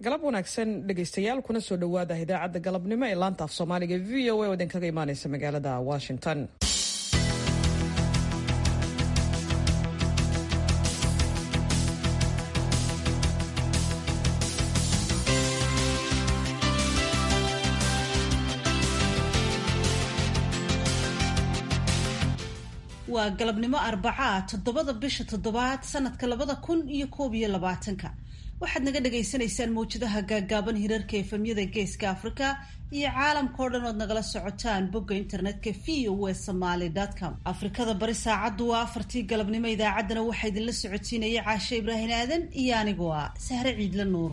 galab wanaagsan dhegaystayaal kuna soo dhowaada idaacadda galabnimo ee laanta af soomaaliga v o a oo idinkaga imaaneysa magaalada washington waa galabnimo arbacaa toddobada bisha toddobaad sanadka labada kun iyo koob iyo labaatanka waxaad naga dhagaysanaysaan mawjadaha gaagaaban hirarka efemyada geeska africa iyo caalamkao dhan ood nagala socotaan bogga internetka v o w somaly com afrikada bari saacaddu waa afartii galabnimo idaacaddana waxaa idinla socotiinaya caashe ibraahin aadan iyo anigoo ah sahre ciidla nuur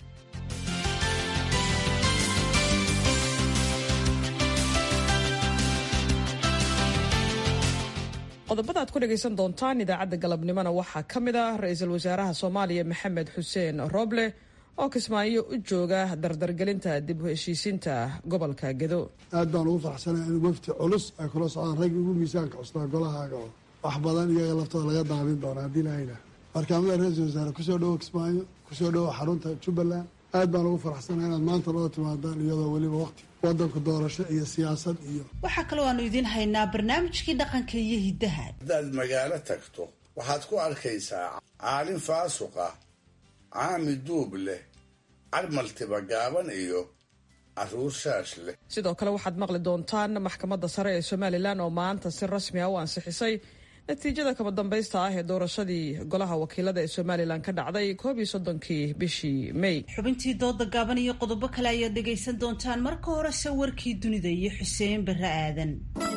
qodobada aad ku dhegaysan doontaan idaacadda galabnimona waxaa ka mid ah ra-iisul wasaaraha soomaaliya maxamed xuseen roble oo kismaayo u jooga dardargelinta dib u heshiisiinta gobolka gedo aad baan ugu faraxsanay in wafti culus ay kula socdaan raggi ugu miisaanka cusnaa golahaaga oo wax badan iyaga laftooda laga daabin doona haddii lahayna markaamada ra-iisul wasaare kusoo dhowo kismaayo kusoo dhowo xarunta jubbaland aad baan ugu faraxsanay inaad maanta loo timaadaan iyadoo weliba waqti wadanku doorasho iyo siyaasad iyo waxaa kaloo aanu idiin haynaa barnaamijkii dhaqanka iyo hiddaha haddaad magaalo tagto waxaad ku arkaysaa caalin faasuq ah caami duub leh carmaltiba gaaban iyo caruur shaash leh sidoo kale waxaad maqli doontaan maxkamadda sare ee somalilan oo maanta si rasmi ah u ansixisay natiijada kama dambaysta ah ee doorashadii golaha wakiilada ee somalilan ka dhacday koob iyo soddonkii bishii may xubintii dooda gaaban iyo qodobo kale ayaad dhegaysan doontaan marka horese warkii dunida iyo xuseen barre aadan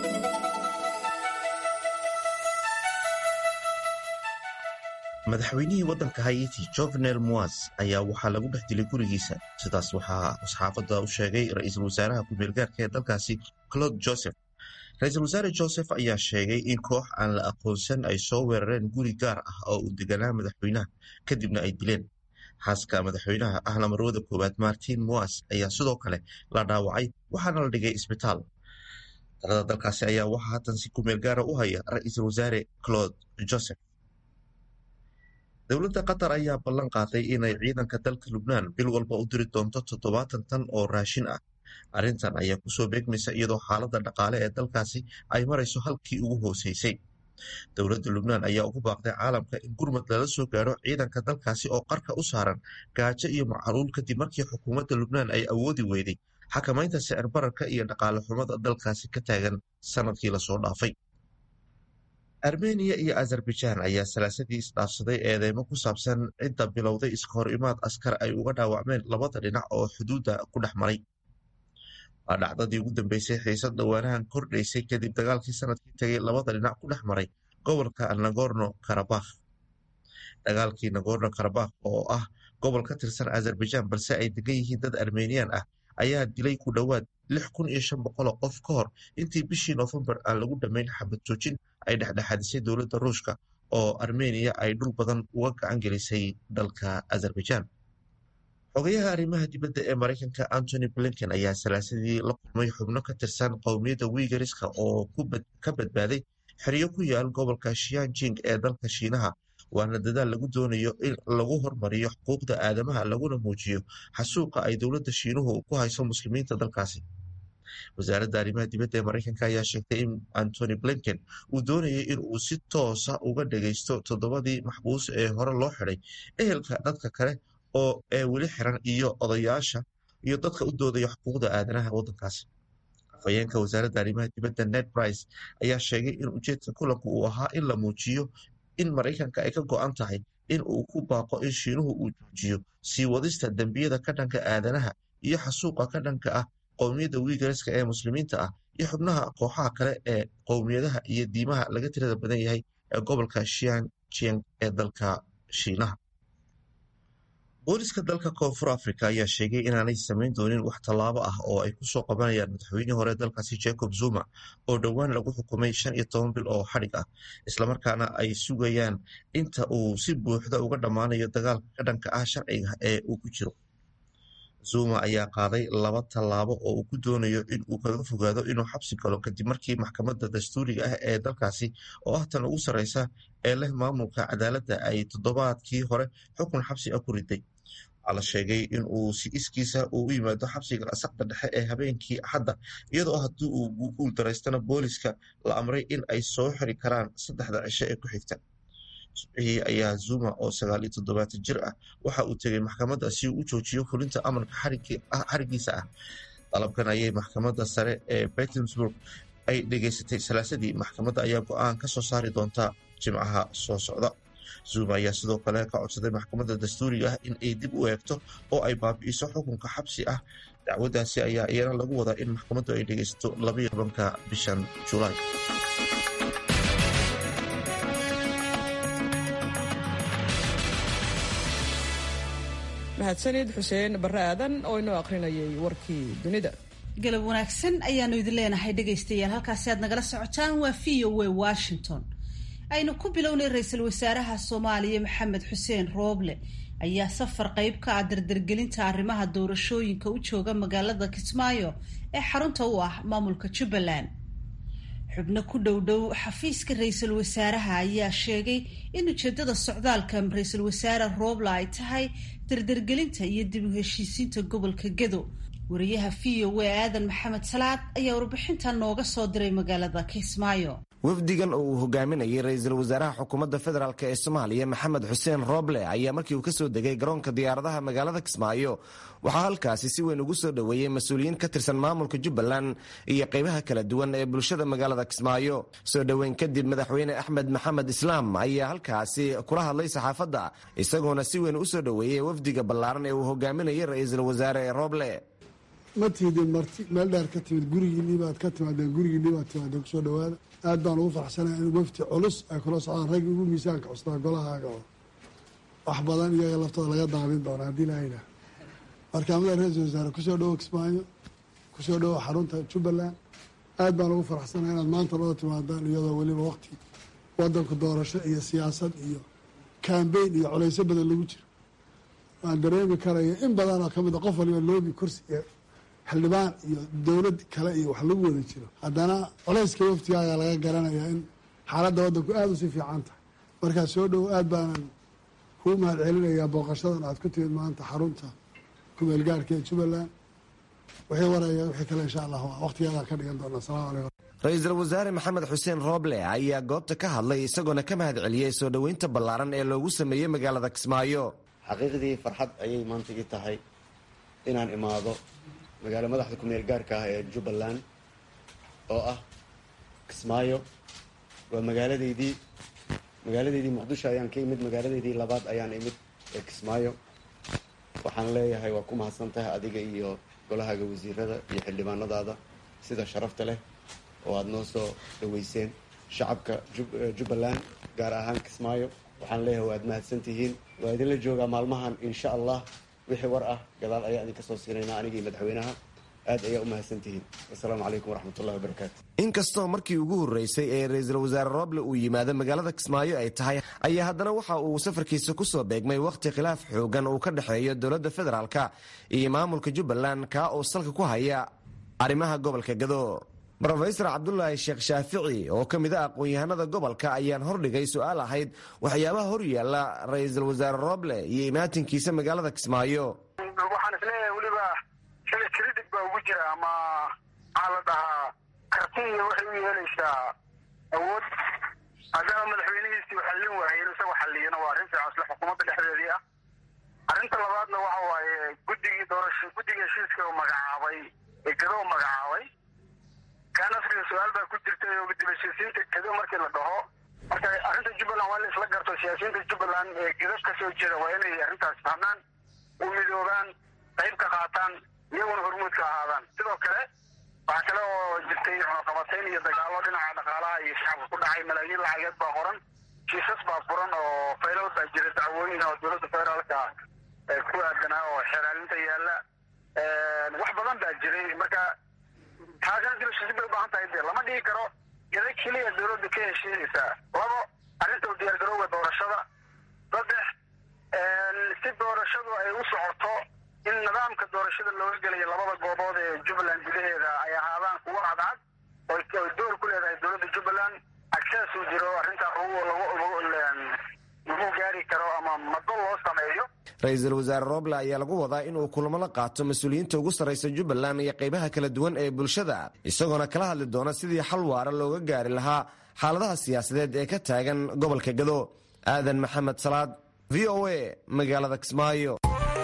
madaxweynihii waddanka hayiti jovenel moas ayaa waxaa lagu dhex dilay gurigiisa sidaas waxaa saxaafadda u sheegay ra-iisul wasaaraha ku-meelgaarka ee dalkaasi claude joseph ra-iisul wasaare joseph ayaa sheegay in koox aan la aqoonsan ay soo weerareen guri gaar ah oo uu deganaa madaxweynaha kadibna ay dileen xaaska madaxweynaha ahna marwada koowaad martin moas ayaa sidoo kale la dhaawacay waxaana la dhigay isbitaal talada dalkaasi ayaa waxaa haatan si ku-meel gaara u haya ra-iisul wasaare claude joseph dowladda qatar ayaa ballan qaaday inay ciidanka dalka lubnaan bil walba u diri doonto toddobaatan tan oo raashin ah arrintan ayaa kusoo beegmaysa iyadoo xaaladda dhaqaale ee dalkaasi ay marayso halkii ugu hooseysay dowladda lubnaan ayaa ugu baaqday caalamka in gurmad lala soo gaadho ciidanka dalkaasi oo qarka u saaran gaajo iyo macluul kadib markii xukuumadda lubnaan ay awoodi weyday xakamaynta sicir bararka iyo dhaqaale xumada dalkaasi ka taagan sanadkii lasoo dhaafay armeniya iyo azerbaijaan ayaa salaasadii isdhaafsaday eedeymo ku saabsan cidda bilowday iska hor imaad askar ay uga dhaawacmeen labada dhinac oo xuduudda ku dhex maray waa dhacdadii ugu dambeysay xiisad dhowaanahan kordhaysay kadib dagaalkii sanadkii tegay labada dhinac ku dhex maray gobolka nagorno karabakh dagaalkii nagorno karabakh oo ah gobol ka tirsan azerbaijaan balse ay degan yihiin dad armeniyan ah ayaa dilay ku dhowaad lix kun iyo shan boqoloo qof ka hor intii bishii noofembar aan lagu dhammayn xabad joojin ay dhexdhexaadisay dowladda ruushka oo armeniya ay dhul badan uga gacan gelisay dalka azerbaijaan xogayaha arrimaha dibadda ee maraykanka antony blinken ayaa salaasadii la kulmay xubno ka tirsan qowmiyadda wiigariska oo ka badbaaday xeryo ku yaal gobolka shianjing ee dalka shiinaha waana dadaal lagu doonayo in lagu hormariyo xuquuqda aadamaha laguna muujiyo xasuuqa ay dowladda shiinuhu ku hayso muslimiinta dalkaasi wasaaradda arrimaha dibadda ee maraykanka ayaa sheegtay in antony blinken uu doonayay in uu si toosa uga dhagaysto toddobadii maxbuus ee hore loo xiday ehelka dadka kale oo ee weli xiran iyo odayaasha iyo dadka u doodaya xuquuqda aadanaha waddankaasi afhayeenka wasaaradda arrimaha dibadda ned brice ayaa sheegay in ujeedka kulanku uu ahaa in la muujiyo in maraykanka ay ka go-an tahay in uu ku baaqo in shiinuhu uu joojiyo sii wadista dembiyada ka dhanka aadanaha iyo xasuuqa ka dhanka ah qowmiyadda wiigariska ee muslimiinta ah iyo xubnaha kooxaha kale ee qowmiyadaha iyo diimaha laga tirada badan yahay ee gobolka shianjiang ee dalka shiinaha booliska dalka koonfur africa ayaa sheegay inaanay samayn doonin wax tallaabo ah oo ay kusoo qabanayaan madaxweynihii hore dalkaasi jacob zuma oo dhowaan lagu xukumay shan iyo toban bil oo xadhig ah islamarkaana ay sugayaan inta uu si buuxda uga dhammaanayo dagaalka ka dhanka ah sharciga ee uu ku jiro zuma ayaa qaaday laba tallaabo oo uu ku doonayo in uu kaga fogaado inuu xabsi galo kadib markii maxkamadda dastuuriga ah ee dalkaasi oo ah tan ugu sarreysa ee leh maamulka cadaaladda ay toddobaadkii hore xukun xabsi ah ku riday waxaa la sheegay in uu si iskiisa uu u yimaado xabsiga asaqda dhexe ee habeenkii axadda iyadoo haddii uu guuldaraystana booliska la amray in ay soo xiri karaan saddexda cisho ee ku xigta subxihii ayaa zuma oo sagaal iyo toddobaatan jir ah waxa uu tegey maxkamadda si uu u joojiyo fulinta amarka xarigiisa ah dalabkan ayay maxkamadda sare ee bettinsburg ay dhegeysatay salaasadii maxkamadda ayaa go-aan ka soo saari doonta jimcaha soo socda zuma ayaa sidoo kale ka codsaday maxkamadda dastuuriga ah in ay dib u eegto oo ay baabi'iso xukunka xabsi ah dacwaddaasi ayaa iyana lagu wadaa in maxkamaddu ay dhegeysato labaiyo tobanka bishan julaay mahadsanid xuseen barre aadan oo inoo akhrinayay warkii dunida galab wanaagsan ayaanu idin leenahay dhegaystayaal halkaasi aad nagala socotaan waa v o a washington aynu ku bilownay ra-iisul wasaaraha soomaaliya maxamed xuseen rooble ayaa safar qeyb ka ah dardargelinta arrimaha doorashooyinka u jooga magaalada kismaayo ee xarunta u ah maamulka jubbaland xubno ku dhow dhow xafiiska ra-iisul wasaaraha ayaa sheegay in ujeedada socdaalka ra-iisul wasaare rooble ay tahay dardargelinta iyo dib u heshiisiinta gobolka gedo wariyaha v o a aadan maxamed salaad ayaa warbixinta nooga soo diray magaalada kismaayo wafdigan oo uu hogaaminayay ra-iisul wasaaraha xukuumadda federaalk ee soomaaliya maxamed xuseen rooble ayaa markii uu kasoo degay garoonka diyaaradaha magaalada kismaayo waxaa halkaasi si weyn ugu soo dhoweeyey mas-uuliyiin ka tirsan maamulka jubbaland iyo qaybaha kala duwan ee bulshada magaalada kismaayo soo dhoweyn kadib madaxweyne axmed maxamed islaam ayaa halkaasi kula hadlay saxaafadda isagoona si weyn usoo dhoweeyey wafdiga ballaaran ee uu hogaaminayay ra-iisul wasaare rooble ma tiidin marti meel dheer ka timid gurigiinii baad ka timaadeen gurigiinii baad timaadeen kusoo dhawaada aad baan ugu farxsanaya in wafti culus ay kula socdaan raggi ugu miisaanka cusnaa golahaaga oo wax badan iyaga laftooda laga daabin doona haddii lahayna markaamada ra-iisul wasaare kusoo dhawo kismaayo kusoo dhawo xarunta jubbaland aad baan ugu farxsanaya inaad maanta loo timaadaan iyadoo weliba waqti wadanku doorasho iyo siyaasad iyo kambeyn iyo culayso badan lagu jiro waan dareemi karaya in badan oo kamid a qof waliba loobi kursi iyo xildhibaan iyo dowlad kale iyo wax lagu wada jiro haddana culayska waftigaaga laga garanayaa in xaaladda waddanku aada usii fiican tahay markaa soo dhowo aad baanan kuu mahad celinayaa booqashadan aad ku timid maanta xarunta kumeel gaarhka ee jubbaland wixii waraya wixii kale insha allah waqtigeedaan ka dhigan doona asalamu calaykum ra-iisul wasaare maxamed xuseen rooble ayaa goobta ka hadlay isagoona ka mahad celiyey soo dhoweynta ballaaran ee loogu sameeyey magaalada kismaayo xaqiiqdii farxad ayay maanta ii tahay inaan imaado magaalo madaxda kumeel gaarka ah ee jubbaland oo ah kismaayo waa magaaladeydii magaaladeydii muqdisho ayaan ka imid magaaladeydii labaad ayaan imid ee kismaayo waxaan leeyahay waa ku mahadsan tahay adiga iyo golahaaga wasiirada iyo xildhibaanadaada sida sharafta leh oo aada noo soo dhaweyseen shacabka jubbaland gaar ahaan kismaayo waxaan leeyahay waad mahadsan tihiin waa idinla joogaa maalmahan insha allah wixii war ah gadaal ayaa idinka soo siinaynaa anigii madaxweynaha aad ayaa u mahadsantihiin wasalaamu calaykum waraxmatullahi wabarakaatu inkastoo markii ugu horreysay ee ra-iisul wasaare rooble uu yimaado magaalada kismaayo ay tahay ayaa haddana waxa uu safarkiisa kusoo beegmay wakhti khilaaf xoogan uu ka dhexeeyo dowladda federaalka iyo maamulka jubbaland kaa oo salka ku haya arrimaha gobolka gado rofesor cabdulaahi sheekh shaafici oo ka mid a aqoon-yahanada gobolka ayaan hordhigay su-aal ahayd waxyaabaha hor yaalla ra-iisul wasaare rooble iyo imaatinkiisa magaalada kismaayo waxaan isleeyahay weliba xili kredit baa ugu jira ama maxaa la dhahaa karti iyo waxay u yeelaysaa awood haddana madaxweynihiisii u xallin waayay inuu isagu xalliyana waa arrin fiican isle xukuumadda dhexdeedii ah arrinta labaadna waxa waaye guddigii doorasho guddiga heshiiska uu magacaabay ee gado u magacaabay kaan afriga su-aal baa ku jirtay oo dib heshiisiinta gedo markii la dhaho marka arrinta jubbaland waa in la isla garto siyaasiyiinta jubbaland ee gedo ka soo jeeda waa inay arrintaas fahmaan u midoobaan qayb ka qaataan iyaguna hormuud ka ahaadaan sidoo kale waxaa kale oo jirtay cunaqabatayn iyo dagaalo dhinaca dhaqaalaha iyo shacabka ku dhacay malaayiin lacageed baa qoran kiisas baa furan oo faylal baa jira dacwooyin oo dowladda federaalka ku aadanaa oo xeeraalinta yaalla wax badan baa jiray marka taasina dibashiisi bay ubaahan tahay dee lama dhigi karo geda keliya dowladda ka heshiinaysaa labo arrinta u diyaargarowga doorashada saddex si doorashadu ay u socoto in nidaamka doorashada looga gelayo labada goobood ee jubbaland gudaheeda ay ahaadaan kuwo cadcad oy door ku leedahay dowladda jubbaland access uu jiro arrintaa lagu gaari karo ama mado loo sameeyo ra-iisul wasaare roble ayaa lagu wadaa inuu kulamo la qaato mas-uuliyiinta ugu sarraysa jubbaland iyo qaybaha kala duwan ee bulshada isagoona kala hadli doona sidii xal waara looga gaari lahaa xaaladaha siyaasadeed ee ka taagan gobolka gado aadan maxamed salaad v o a magaalada kismaayo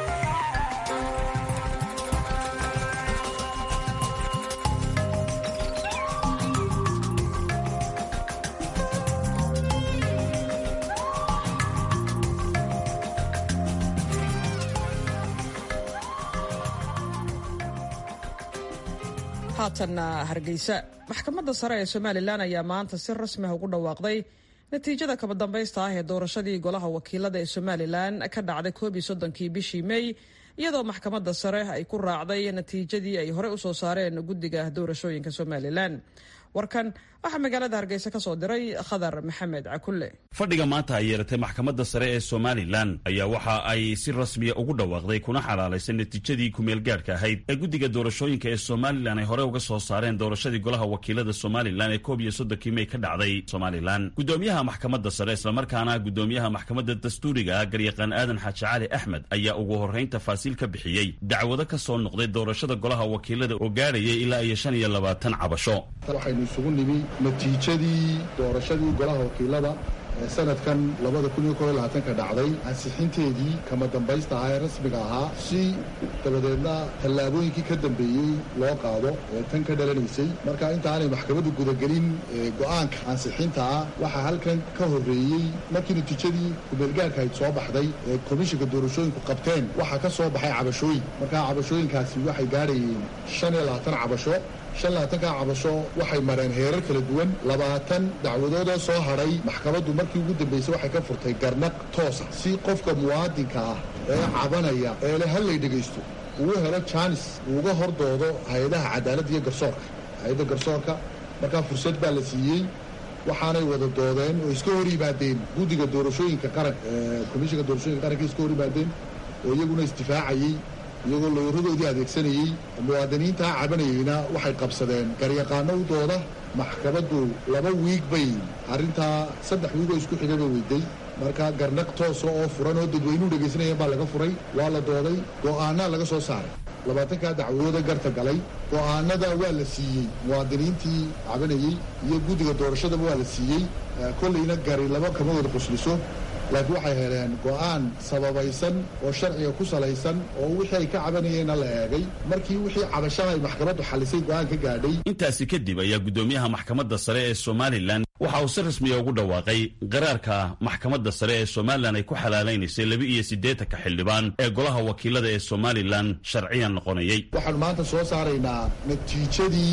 haatanna hargeysa maxkamadda sare ee somalilan ayaa maanta si rasmi ah ugu dhawaaqday natiijada kaba dambaysta ah ee doorashadii golaha wakiilada ee somalilan ka dhacday koob iyo soddonkii bishii mey iyadoo maxkamadda sare ay ku raacday natiijadii ay horey usoo saareen guddiga doorashooyinka somalilan warkan waxaa magaalada hargeysa ka soo diray khadar maxamed cakulle fadhiga maanta ay yeelatay maxkamadda sare ee somalilan ayaa waxa ay si rasmiya ugu dhawaaqday kuna xalaalaysay natiijadii kumeelgaadhka ahayd ee guddiga doorashooyinka ee somalilan ay hore uga soo saareen doorashadii golaha wakiilada somalilan ee koob iyo soddonkii mey ka dhacday somalilan guddoomiyaha maxkamadda sare islamarkaana guddoomiyaha maxkamadda dastuuriga ah garyaqaan aadan xaaji cali axmed ayaa ugu horrayn tafaasiil ka bixiyey dacwado ka soo noqday doorashada golaha wakiilada oo gaadhayay ilaa iyo shan iyo labaatan cabasho waxaynu isugu nimi natiijadii doorashadii golaha wakiilada ee sanadkan labada kun iyo koob iyo labaatanka dhacday ansixinteedii kama dambaysta ahaa ee rasmiga ahaa si dabadeedna tallaabooyinkii ka dambeeyey loo qaado ee tan ka dhalanaysay marka inta aanay maxkamaddu gudagelin go'aanka ansixinta ah waxaa halkan ka horreeyey markii natiijadii kumeelgaarka ayd soo baxday ee komishinka doorashooyinku qabteen waxaa ka soo baxay cabashooyin markaa cabashooyinkaasi waxay gaadhayeen shan iyo labaatan cabasho shan labaatankaa cabasho waxay mareen heerar kala duwan labaatan dacwadoodoo soo hadhay maxkamaddu markii ugu dambaysay waxay ka furtay garnaq toosa si qofka muwaadinka ah ee cabanaya ee le hallay dhegaysto uu helo jaanis uuga hordoodo hay-adaha cadaaladda iyo garsoorka hay-adda garsoorka markaa fursad baa la siiyey waxaanay wada doodeen oo iska hor yimaadeen guddiga doorashooyinka qaran komishinka doorashooyinka qaranka iska hor yimaadeen oo iyaguna isdifaacayey iyagoo lowradoodii adeegsanayey muwaadiniintaa cabanayeyna waxay qabsadeen garyaqaano u dooda maxkamaddu laba wiig bay arrintaa saddex wiig oo isku xigaba weyday marka garnaq toosa oo furan oo dadweynuhu dhegaysanayeen baa laga furay waa la dooday go'aanaa laga soo saaray labaatankaa dacwadooda garta galay go'aanada waa la siiyey muwaadiniintii cabanayey iyo guddiga doorashadaba waa la siiyey kollayna gari laba kama wada qusliso laakiin waxay heleen go'aan sababaysan oo sharciga ku salaysan oo wixii ay ka cabanayeenna la eegay markii wixii cabashaha ay maxkamaddu xalisay go'aan ka gaadhay intaasi kadib ayaa guddoomiyaha maxkamadda sare ee somalilan waxa uu si rasmiya ugu dhawaaqay qaraarka maxkamadda sare ee somalilan ay ku xalaalaynaysay laba iyo siddeetanka xildhibaan ee golaha wakiilada ee somalilan sharciyan noqonayay waxaanu maanta soo saaraynaa natiijadii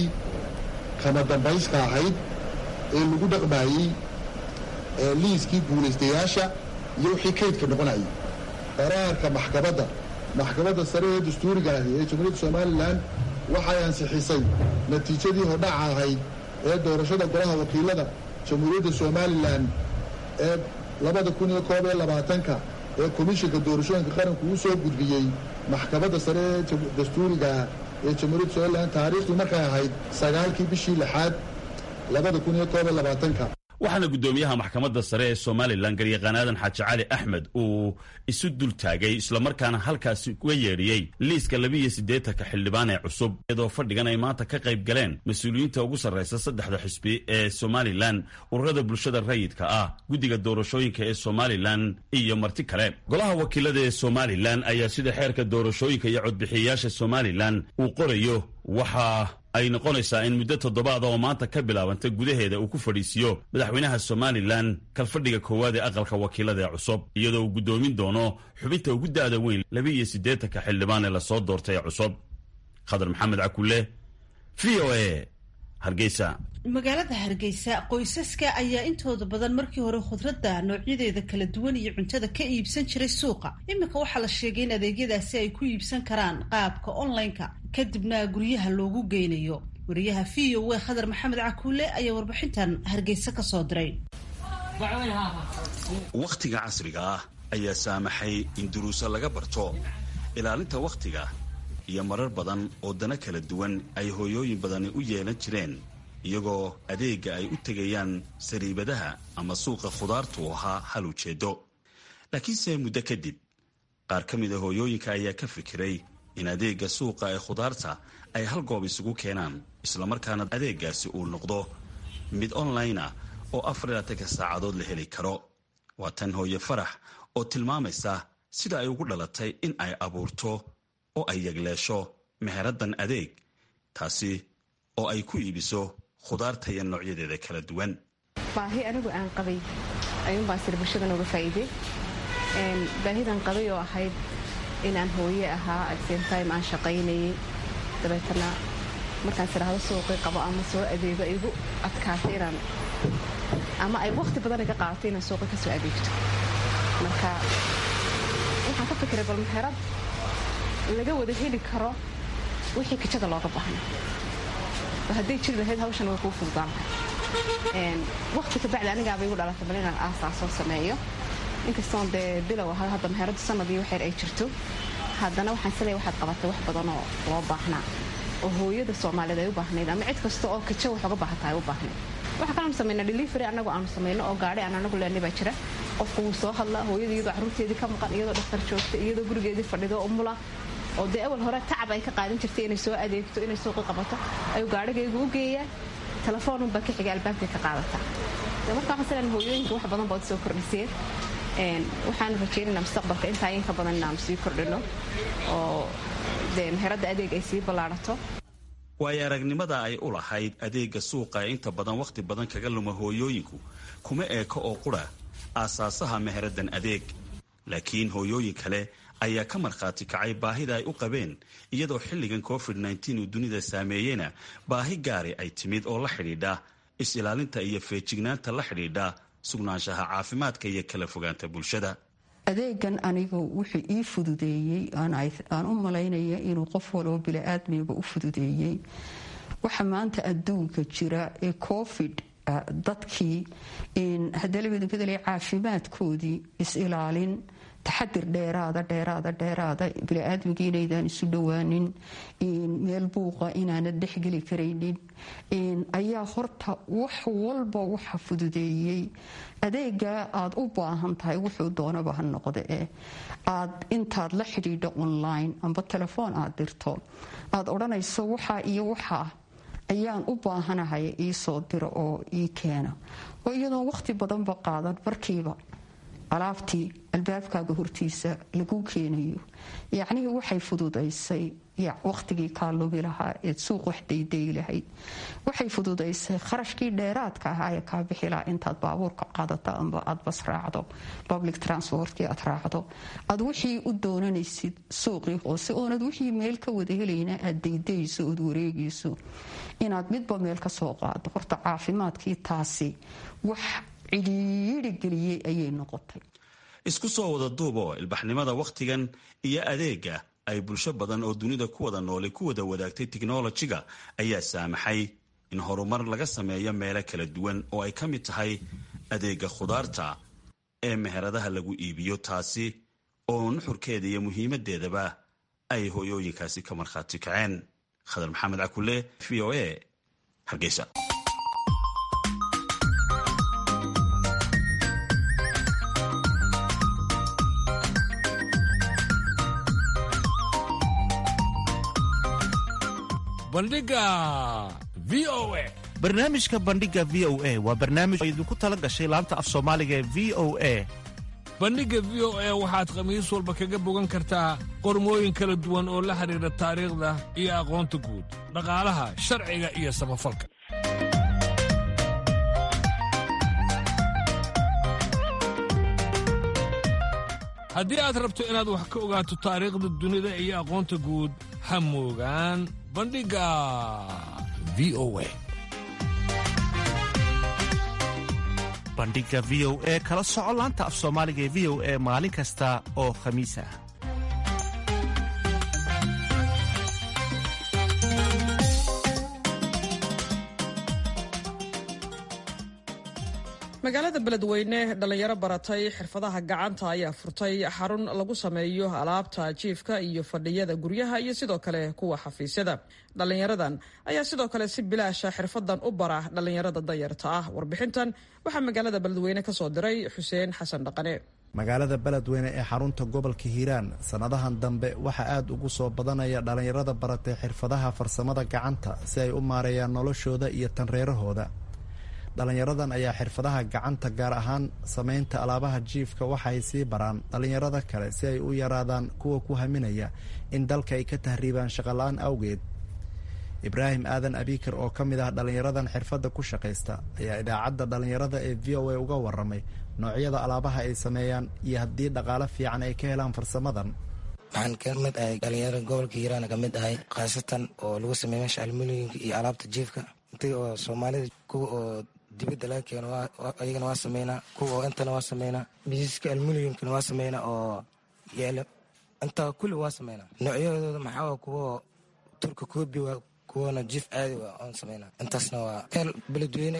kama dambayska ahayd ee lagu dhaqmaayey ee liiskii guulaystayaasha iyo wixii kaydka noqonayay qaraarka maxkamadda maxkamadda sare ee dastuuriga ahi ee jamhuuriyadda somalilan waxay ansixisay natiijadii hordhaca ahayd ee doorashada golaha wakiilada jamhuuriyadda somalilan ee labada kun iyo koob iyo labaatanka ee komishinka doorashooyinka qaranku uu soo gudbiyey maxkamadda sare ee dastuuriga ee jamhuuriyadda somalilan taariikhdii markay ahayd sagaalkii bishii lixaad labada kun iyo koob iyo labaatanka waxaana guddoomiyaha maxkamadda sare ee somalilan garyaqaan aadan xaaji cali axmed uu isu dul taagay islamarkaana halkaasi uga yeedhiyey liiska labiiyo siddeetanka xildhibaan ee cusub iyadoo fadhigan ay maanta ka qayb galeen mas-uuliyiinta ugu sarraysa saddexda xisbi ee somalilan ururada bulshada rayidka ah guddiga doorashooyinka ee somalilan iyo marti kale golaha wakiilada ee somalilan ayaa sida xeerka doorashooyinka iyo codbixiyayaasha somalilan uu qorayo waxaa ay noqonaysaa in muddo toddobaada oo maanta ka bilaabanta gudaheeda uu ku fadhiisiiyo madaxweynaha somalilan kalfadhiga koowaad ee aqalka wakiilada ee cusub iyadoo uu guddoomin doono xubinta ugu da'da weyn laba iyo siddeetanka xildhibaan ee lasoo doortay ee cusub khadar maxamed cakulle v o a hargeysa magaalada hargeysa qoysaska ayaa intooda badan markii hore khudradda noocyadeeda kala duwan iyo cuntada ka iibsan jiray suuqa iminka waxaa la sheegay in adeegyadaasi ay ku iibsan karaan qaabka online-ka kadibna guryaha loogu geynayo wariyaha v o a khadar maxamed cakuule ayaa warbixintan hargeysa ka soo diray wakhtiga casriga ah ayaa saamaxay in duruuso laga barto ilaalinta wakhtiga iyo marar badan oo dana kala duwan ay hooyooyin badani u yeelan jireen iyagoo adeegga ay u tegayaan sariibadaha ama suuqa khudaartu ahaa hal ujeeddo laakiinse muddo kadib qaar ka mid a hooyooyinka ayaa ka fikiray in adeegga suuqa ee khudaarta ay hal goob isugu keenaan islamarkaana adeeggaasi uu noqdo mid online ah oo afar iyo labatanka saacadood la heli karo waa tan hooye farax oo tilmaamaysa sida ay ugu dhalatay in ay abuurto oo ay yagleesho meheraddan adeeg taasi oo ay ku iibiso khudaarta iyo noocyadeeda kala duwan baahi anigu aan qabay ayuunbaan sida bulshada nooga faa'iidey baahidan qabay oo ahayd inaan hooye ahaa at same time aan shaqaynayay dabeetana markaan siraahdo suuqii qabo ama soo adeego igu adkaatay inaan ama ay wakhti badan iga qaadatay inaan suuqi ka soo adeegto marka waxaan ka fikiray bal meherad laga wada heli karo wixii kajada looga baahna hadday jiri lahayd hawshan way kuu fududaan lahay wakhti kabacdi anigaaba igu dhalatay bal inaan aasaasoo sameeyo inkastoon dee bilow ahaa hadda meheradu sanadii waxyar ay jirto haddana waxaan isleeya waxaad qabatay wax badanoo loo baahnaa oo hooyada soomaaliyeed ay u baahnayd ama cid kasta oo kaja wax uga baahata ay u baahnayd waxaa kalaanu samayna delivery annagu aanu samayno oo gaadhi aan anagu leenay baa jira qofku wuu soo hadlaa hooyada iyadoo carruurteedii ka maqan iyadoo dhakhtar joogta iyadoo gurigeedii fadhido umula oo dee awal hore tacab ay ka qaadan jirtay inay soo adeegto inay suuqi qabato ayuu gaadhigaygu u geeyaa telefoonunbaa ka xiga albaabkay ka qaadataa marka waxaan silan hooyooyinka wax badan baad soo kordhiseen waxaanu rajeynayna mustaqbalka intaa in ka badan inaanu sii kordhino oo dee meheradda adeeg ay sii ballaadhato waayo aragnimada ay u lahayd adeegga suuqa ee inta badan wakhti badan kaga luma hooyooyinku kuma eeko oo qura aasaasaha meheraddan adeeg laakiin hooyooyin kale ayaa ka markhaati kacay baahida ay u qabeen iyadoo xilligan covid nteen uu dunida saameeyeyna baahi gaari ay timid oo la xidhiidha is-ilaalinta iyo feejignaanta la xidhiidha sugnaanshaha caafimaadka iyo kala fogaanta bulshada adeegan anigu wuxuu ii fududeeyey aan u malaynaya inuu qof waloo bili-aadmiga u fududeeyey waxa maanta adduunka jira ee covid dadkii hadalabadbedel caafimaadkoodii is-ilaalin taxadir dheeraada dheeraada dheeraada bili-aadmiga inaydaan isu dhowaanin meel buuqa inaanad dhexgeli karaynin ayaa horta wax walba waxa fududeeyey adeega aad u baahan tahay wuxuu doonaba ha noqde eh aad intaad la xidhiidho online amba telefoon aad dirto aad odhanayso waxaa iyo waxaa ayaan u baahanahay iisoo diro oo ii keena oo iyadoon wakhti badanba qaadan markiiba alaabtii albaabkaaga hortiisa lagu keenayo yacnihii waxay fududaysay wakhtigii kaa lubi lahaa eed suuq wax dayday lahayd waxay fududaysay kharashkii dheeraadka ahaa ee kaa bixi lahaa intaad baabuurka qaadato amba aad bas raacdo public transportkii aad raacdo aad wixii u doonanaysid suuqii hoose oonad wixii meel ka wada helayna aad daydayso ood wareegayso inaad midba meel ka soo qaado horta caafimaadkii taasi wax cidhiidhi geliyey ayay noqotay isku soo wada duubo ilbaxnimada wakhtigan iyo adeega ay bulsho badan oo dunida ku wada noolay ku wada wadaagtay tiknolojiga ayaa saamaxay in horumar laga sameeyo meelo kala duwan oo ay ka mid tahay adeega khudaarta ee meheradaha lagu iibiyo taasi oo nuxurkeeda iyo muhiimadeedaba ay hooyooyinkaasi ka markhaati kaceen khadar maxamed cakule v o a hargeysa barnaamijka bandhiga v o a waa barnaamij oo idinku tala gashay laanta af soomaaliga ee v o a bandhigga v o a waxaad khamiis walba kaga bogan kartaa qormooyin kala duwan oo la xidhiidha taariikhda iyo aqoonta guud dhaqaalaha sharciga iyo samafalka haddii aad rabto inaad wax ka ogaato taariikhda dunida iyo aqoonta guud ha moogaan bandhigga v o a bandhiga v o e kala soco laanta af soomaaliga ee v o e maalin kasta oo khamiis ah magaalada beledweyne dhallinyaro baratay xirfadaha gacanta ayaa furtay xarun lagu sameeyo alaabta jiifka iyo fadhiyada guryaha iyo sidoo kale kuwa xafiisyada dhallinyaradan ayaa sidoo kale si bilaasha xirfadan u bara dhallinyarada dayarta ah warbixintan waxaa magaalada beledweyne kasoo diray xuseen xasan dhaqane magaalada beledweyne ee xarunta gobolka hiiraan sannadahan dambe waxaa aad ugu soo badanaya dhallinyarada baratay xirfadaha farsamada gacanta si ay u maareeyaan noloshooda iyo tanreerahooda dhallinyaradan ayaa xirfadaha gacanta gaar ahaan samaynta alaabaha jiifka waxay sii baraan dhallinyarada kale si ay u yaraadaan kuwa ku haminaya in dalka ay ka tahriibaan shaqola-aan awgeed ibraahim aadan abikar oo ka mid ah dhallinyaradan xirfadda ku shaqaysta ayaa idaacadda dhallinyarada ee v o a uga waramay noocyada alaabaha ay sameeyaan iyo haddii dhaqaale fiican ay ka helaan farsamadan waxaan ka mid ahay dhalinyarada gobolka hiiraan ka mid ahay khaasatan oo lagu sameeya meesha almuliyinka iyo alaabta jiifka intii oo soomaalida kuwa oo dibadda laga keeno ayagana waa sameynaa kuwa oo intana waa sameynaa miisaska almuliyumkana waa sameynaa oo yeelo intaa kulli waa sameynaa noocyadooda maxaa kuwa turka koobi waa kuwana jiif caadi waa oon sameynaa intaasna waa meel beledweyne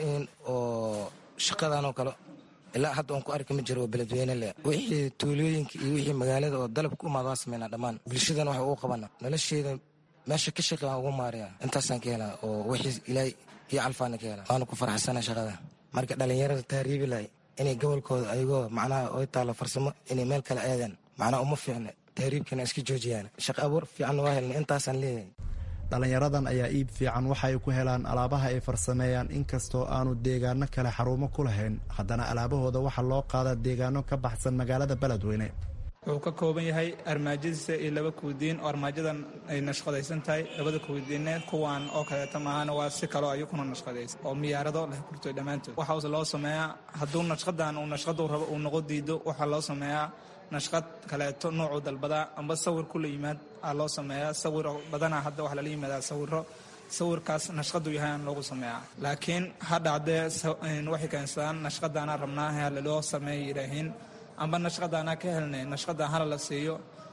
oo shaqadan oo kale ilaa hadda oon ku arki ma jiro oo beledweyne leh wixii tuulooyinka iyo wixii magaalada oo dalabka u imaada waa sameynaa dhammaan bulshadana waxa ugu qabana nolosheeda meesha ka shaqi aan ugu maariya intaasaan ka helaa oo wixii ilaahay iyo calfaana ka helaa waana ku faraxsana shaqada marka dhalinyarada tahriibi lahay inay gobolkooda ayagoo macnaha oy taalo farsamo inay meel kale aadaan macnaha uma fiicna tahriibkana iska joojiyaan shaqo abuur fiicanna waa helna intaasaan leeyahay dhallinyaradan ayaa iib fiican waxa ay ku helaan alaabaha ay farsameeyaan inkastoo aanu deegaano kale xarumo ku lahayn haddana alaabahooda waxaa loo qaadaa deegaano ka baxsan magaalada beledweyne wuxuu ka kooban yahay armaajadiisa iyo laba kuudiin oo armaajadan ay nashqadaysan tahay labada kuudiineed kuwan oo kaleeta maahana waa si kaloo ayukuna nashqadaysan oo miyaarado leh kurtoy dhammaantood waxaase loo sameeyaa hadduu nashqadan uu nashqadu rabo uu noqo diido waxaa loo sameeyaa nashqad kaleeto noocuu dalbadaa amba sawir kula yimaad aa loo sameeyaa sawir badanaa hadda waxaa lala yimaadaa sawiro sawirkaas nashqadu yahay aan loogu sameeyaa laakiin ha dhacdee waxay keensadaan nashqadaanaa rabnaa laloo sameeya yidhaahiin amba nashqadaanaa ka helnay nashqadan hala la siiyo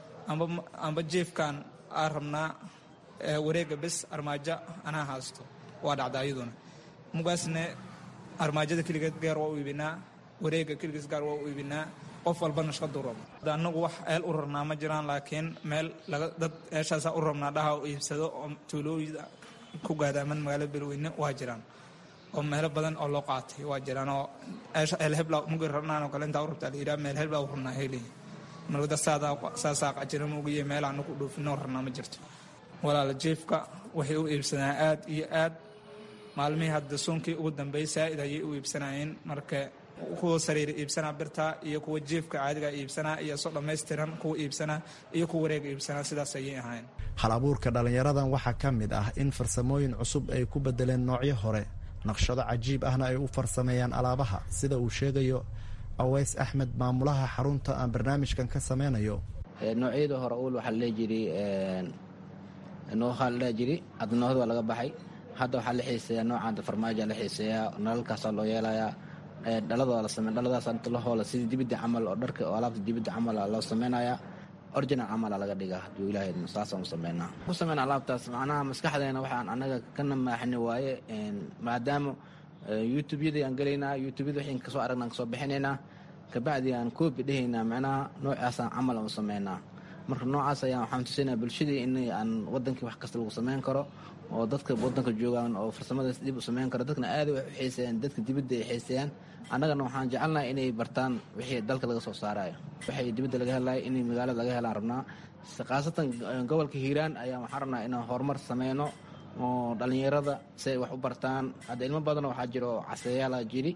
amba jiefkan aa rabnaa wareega bes armaajo anaa haasto waa dhacda ayaduna mugaasne armaajada keligeed gaar waa u iibinaa wareega keligees gaar waa u iibinaa qof walba nashqadu rabo anagu wax eel u rarnaa ma jiraan laakiin meel dad meeshaasa u rabnaa dhaha u iibsado oo tuulooyida ku gaadaaman magaalada beledweyne waa jiraan oo meelo badan oo loo qaatay waa jiraan oo eelhebla mugi rabnaan oo kale intaa u rabtaa la yidhaha meel hebla u rabnaa heliy marwada saasaa qajira mugiye meel aanu ku dhoofinoo rabnaa ma jirto walaala jiifka waxay u iibsadaan aad iyo aad maalmihii hadda suunkii ugu dambeeyey saa'id ayay u iibsanayeen marka kuwa sariir iibsanaa birta iyo kuwa jiifka caadiga iibsanaa iyo soo dhammaystiran kuwa iibsanaa iyo kuwa wareega iibsanaa sidaas ayay ahayn hal abuurka dhallinyaradan waxaa ka mid ah in farsamooyin cusub ay ku bedeleen noocyo hore naqshado cajiib ahna ay u farsameeyaan alaabaha sida uu sheegayo aweys axmed maamulaha xarunta aan barnaamijkan ka sameynayo noocyada hore uul waxaa la dhihi jiray noohaa la dhihi jiray hadda noohada waa laga baxay hadda waxaa la xiiseeyaa noocan farmaaja la xiiseeyaa nalalkaasaa loo yeelayaa dhaladoo la samey dhaladaas inta la hoola sidii dibidda camal oo dharka oo alaabta dibidda camal loo sameynayaa original camala laga dhigaa hadduu ilaahay saasaan u sameynaa ku sameyna alaabtaas macnaha maskaxdeena waxaan annaga ka namaaxni waaye maadaama youtubeyadii aan gelaynaa youtubeyada waxaan kasoo aragna aan kasoo bixinaynaa kabacdi aan koobi dhehaynaa macnaha noocaasaan camal aan u sameynaa marka noocaas ayaan waxaan tusaynaa bulshadii in aan wadankii wax kasta lagu sameyn karo oo dadka wadanka joogaan oo farsamadaas dib u sameyn karo dadkana aad wax u xiiseeyaan dadka dibadda ay xiiseeyaan annagana waxaan jecelnahay inay bartaan wixii dalka laga soo saarayo waxay dibadda laga helayo inay magaalada laga helaan rabnaa khaasatan gobolka hiiraan ayaa waxaan rabnaa inaan horumar sameyno oo dhallinyarada si ay wax u bartaan hadda ilmo badan waxaa jira oo caseeyaala jiri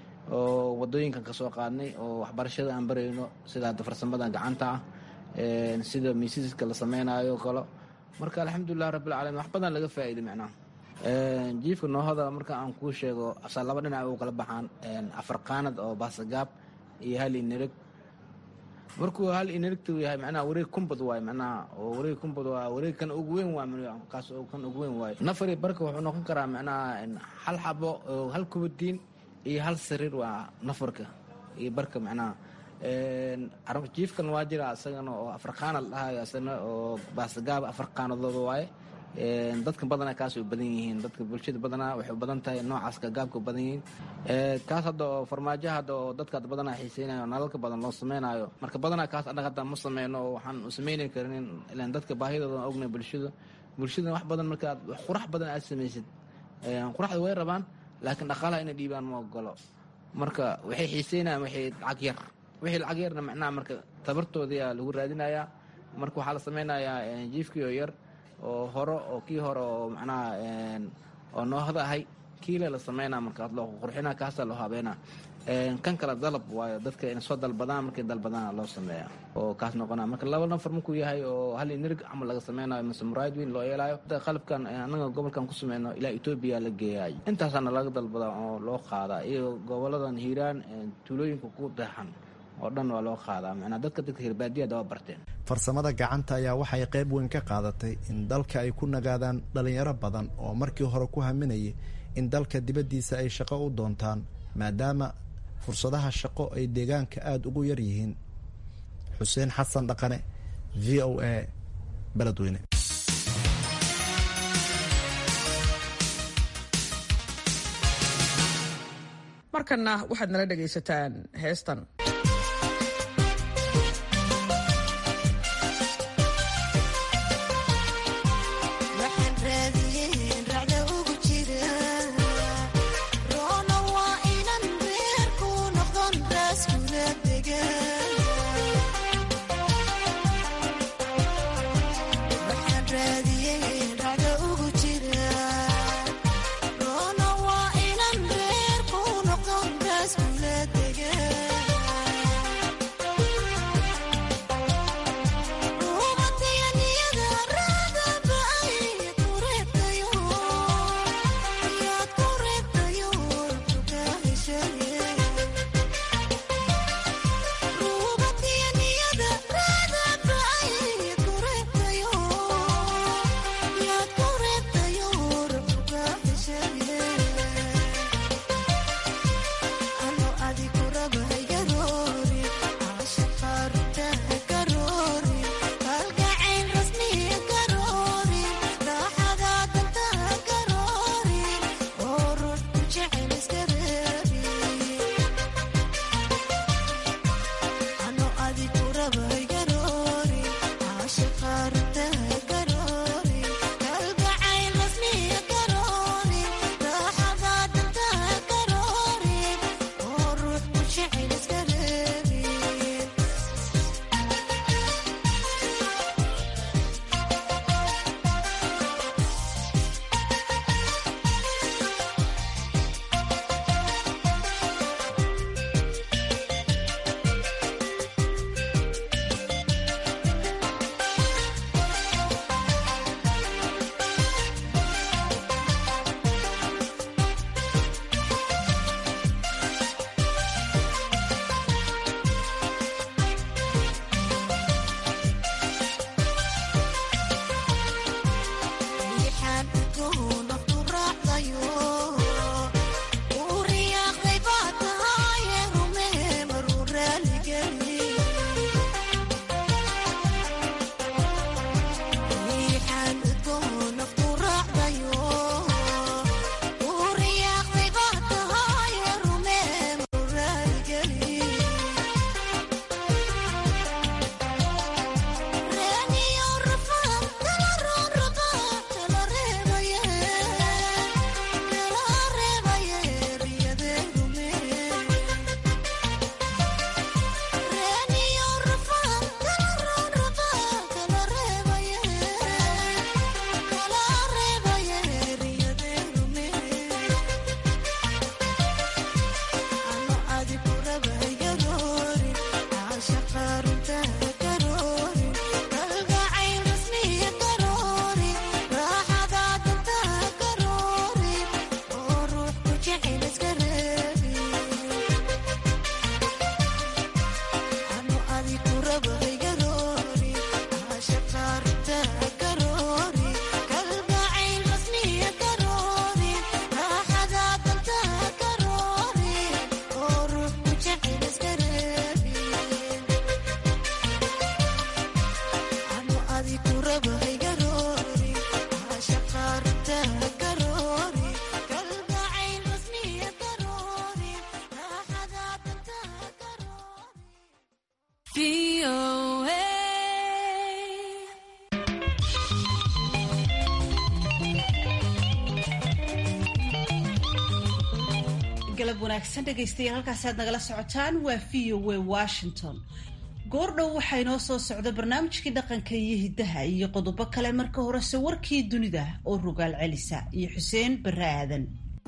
oo wadooyinkan ka soo qaadnay oo waxbarashada aan barayno sida hadda farsamada gacanta ah sida miisiska la sameynaayo kalo marka alxamdulilah rabbilcaalamiin wax badan laga faa'iiday macnaha jiifka noohada marka aan kuu sheego asaa laba dhinac u kala baxaan afar qaanad oo baasagaab iyo hal inereg markuu hal inerigta yahay macnaha wareeg kumbad waaye macnaha oo wareeg kumbad waa wareeg kan ugu weyn waa kaas oo kan ugu weyn waaye nafari barka wuxuu noqon karaa macnaha hal xabo oo hal kubadiin iyo hal sariir waa nafarka iyo barka macnaha jiifkan waa jira isagana oo afar qaanad dhahayo isagana oo baasagaab afar qaanadooda waaye dadka badanaa kaas u badan yihiin dadka bulshada badanaa waxay u badan tahay noocaas gaabka u badan yihiin kaas hadda oo farmaajo hadda oo dadka badanaa xiiseynayo nalalka badan loo sameynayo marka badanaa kaas annaga hadda ma sameyno oo waxaan u sameyni karin ilaan dadka baahidooda ogna bulshada bulshada wax badan marka qurax badan aad samaysid quraxda way rabaan laakiin dhaqaalaha inay dhiibaan ma ogolo marka waxay xiiseynayaan waxay lacag yar wixii lacag yarna macnaha marka tabartoodiyaa lagu raadinayaa marka waxaa la samaynayaa jiifkii oo yar oo hore oo kii hore oo macnaha oo noohda ahay kiile la sameynaa marka loo qurxina kaasaa loo habeena kan kale dalab waayo dadka inay soo dalbadaan markay dalbadaana loo sameeya oo kaas noqona marka laba nafar markuu yahay oo hal nirig camal laga sameynayo mise muraayid weyn loo yeelayo qalabkan anaga gobolkan ku sameyno ilaa etoobiya la geeyaay intaasaana laga dalbadaa oo loo qaadaa iyo goboladan hiiraan tuulooyinka ku deexan oo dhan waa loo qaadaa macnaa dadka dadka hirbaadiyada waa barteen farsamada gacanta ayaa waxay qayb weyn ka qaadatay in dalka ay ku nagaadaan dhalinyaro badan oo markii hore ku haminayay in dalka dibaddiisa ay shaqo u doontaan maadaama fursadaha shaqo ay deegaanka aada ugu yar yihiin xuseen xasan dhaqane v o a beledweyne markanna waxaad nala dhegaysataan heestan Rona waa inan reer ku noqon raas kula dega galab wanaagsan dhegaystayaal halkaasi aad nagala socotaan waa v o w washington goordhow waxaa inoo soo socda barnaamijkii dhaqanka iyo hiddaha iyo qodobo kale marka horese warkii dunida oo rogaal celisa iyo xuseen barre aadan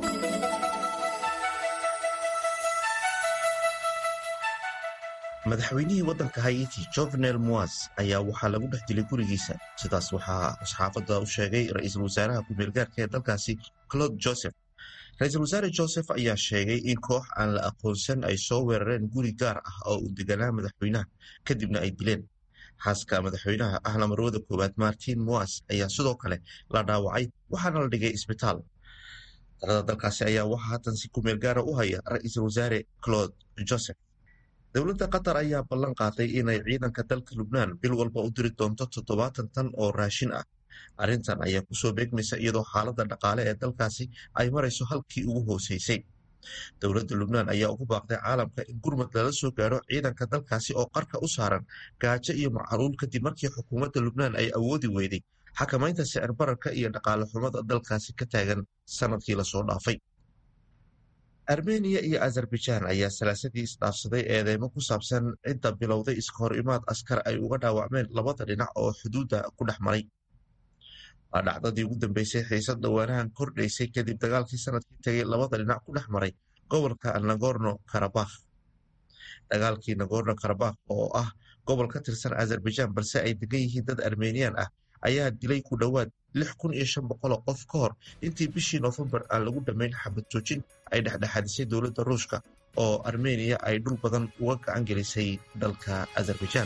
madaxweynihii waddanka haiti jovenel moas ayaa waxaa lagu dhex dilay gurigiisa sidaas waxaa saxaafadda u sheegay ra-iisul wasaaraha ku-meelgaarka ee dalkaasi claude joseph ra-iisul wasaare joseph ayaa sheegay in koox aan la aqoonsan ay soo weerareen guri gaar ah oo uu deganaa madaxweynaha kadibna ay dileen xaaska madaxweynaha ahna marwada koowaad martin moas ayaa sidoo kale la dhaawacay waxaana la dhigay isbitaal talada dalkaasi ayaa waxaa haatan si ku-meel gaara u haya ra-iisul wasaare claude joseph dowladda qatar ayaa ballan qaaday inay ciidanka dalka lubnaan bil walba u diri doonto toddobaatan tan oo raashin ah arrintan ayaa kusoo beegmaysa iyadoo xaaladda dhaqaale ee dalkaasi ay marayso halkii ugu hooseysay dowladda lubnaan ayaa ugu baaqday caalamka in gurmad lala soo gaaro ciidanka dalkaasi oo qarka u saaran gaajo iyo macluul kadib markii xukuumadda lubnaan ay awoodi weyday xakamaynta sicir bararka iyo dhaqaale xumada dalkaasi ka taagan sanadkii lasoo dhaafay armeniya iyo azerbaijaan ayaa salaasadii isdhaafsaday eedeymo ku saabsan cidda bilowday iska hor imaad askar ay uga dhaawacmeen labada dhinac oo xuduudda ku dhex maray waa dhacdadii ugu dambeysay xiisad dhawaanahan kordhaysay kadib dagaalkii sanadkii tegay labada dhinac ku dhex maray gobolka nagorno karabakh dagaalkii nagorno karabakh oo ah gobol ka tirsan azerbaijaan balse ay degan yihiin dad armeniyaan ah ayaa dilay ku dhowaad lix kun iyo shan boqoloo qof ka hor intii bishii noofembar aan lagu dhammayn xabad joojin ay dhexdhexaadisay dowladda ruushka oo armeniya ay dhul badan uga gacan gelisay dalka azerbaijaan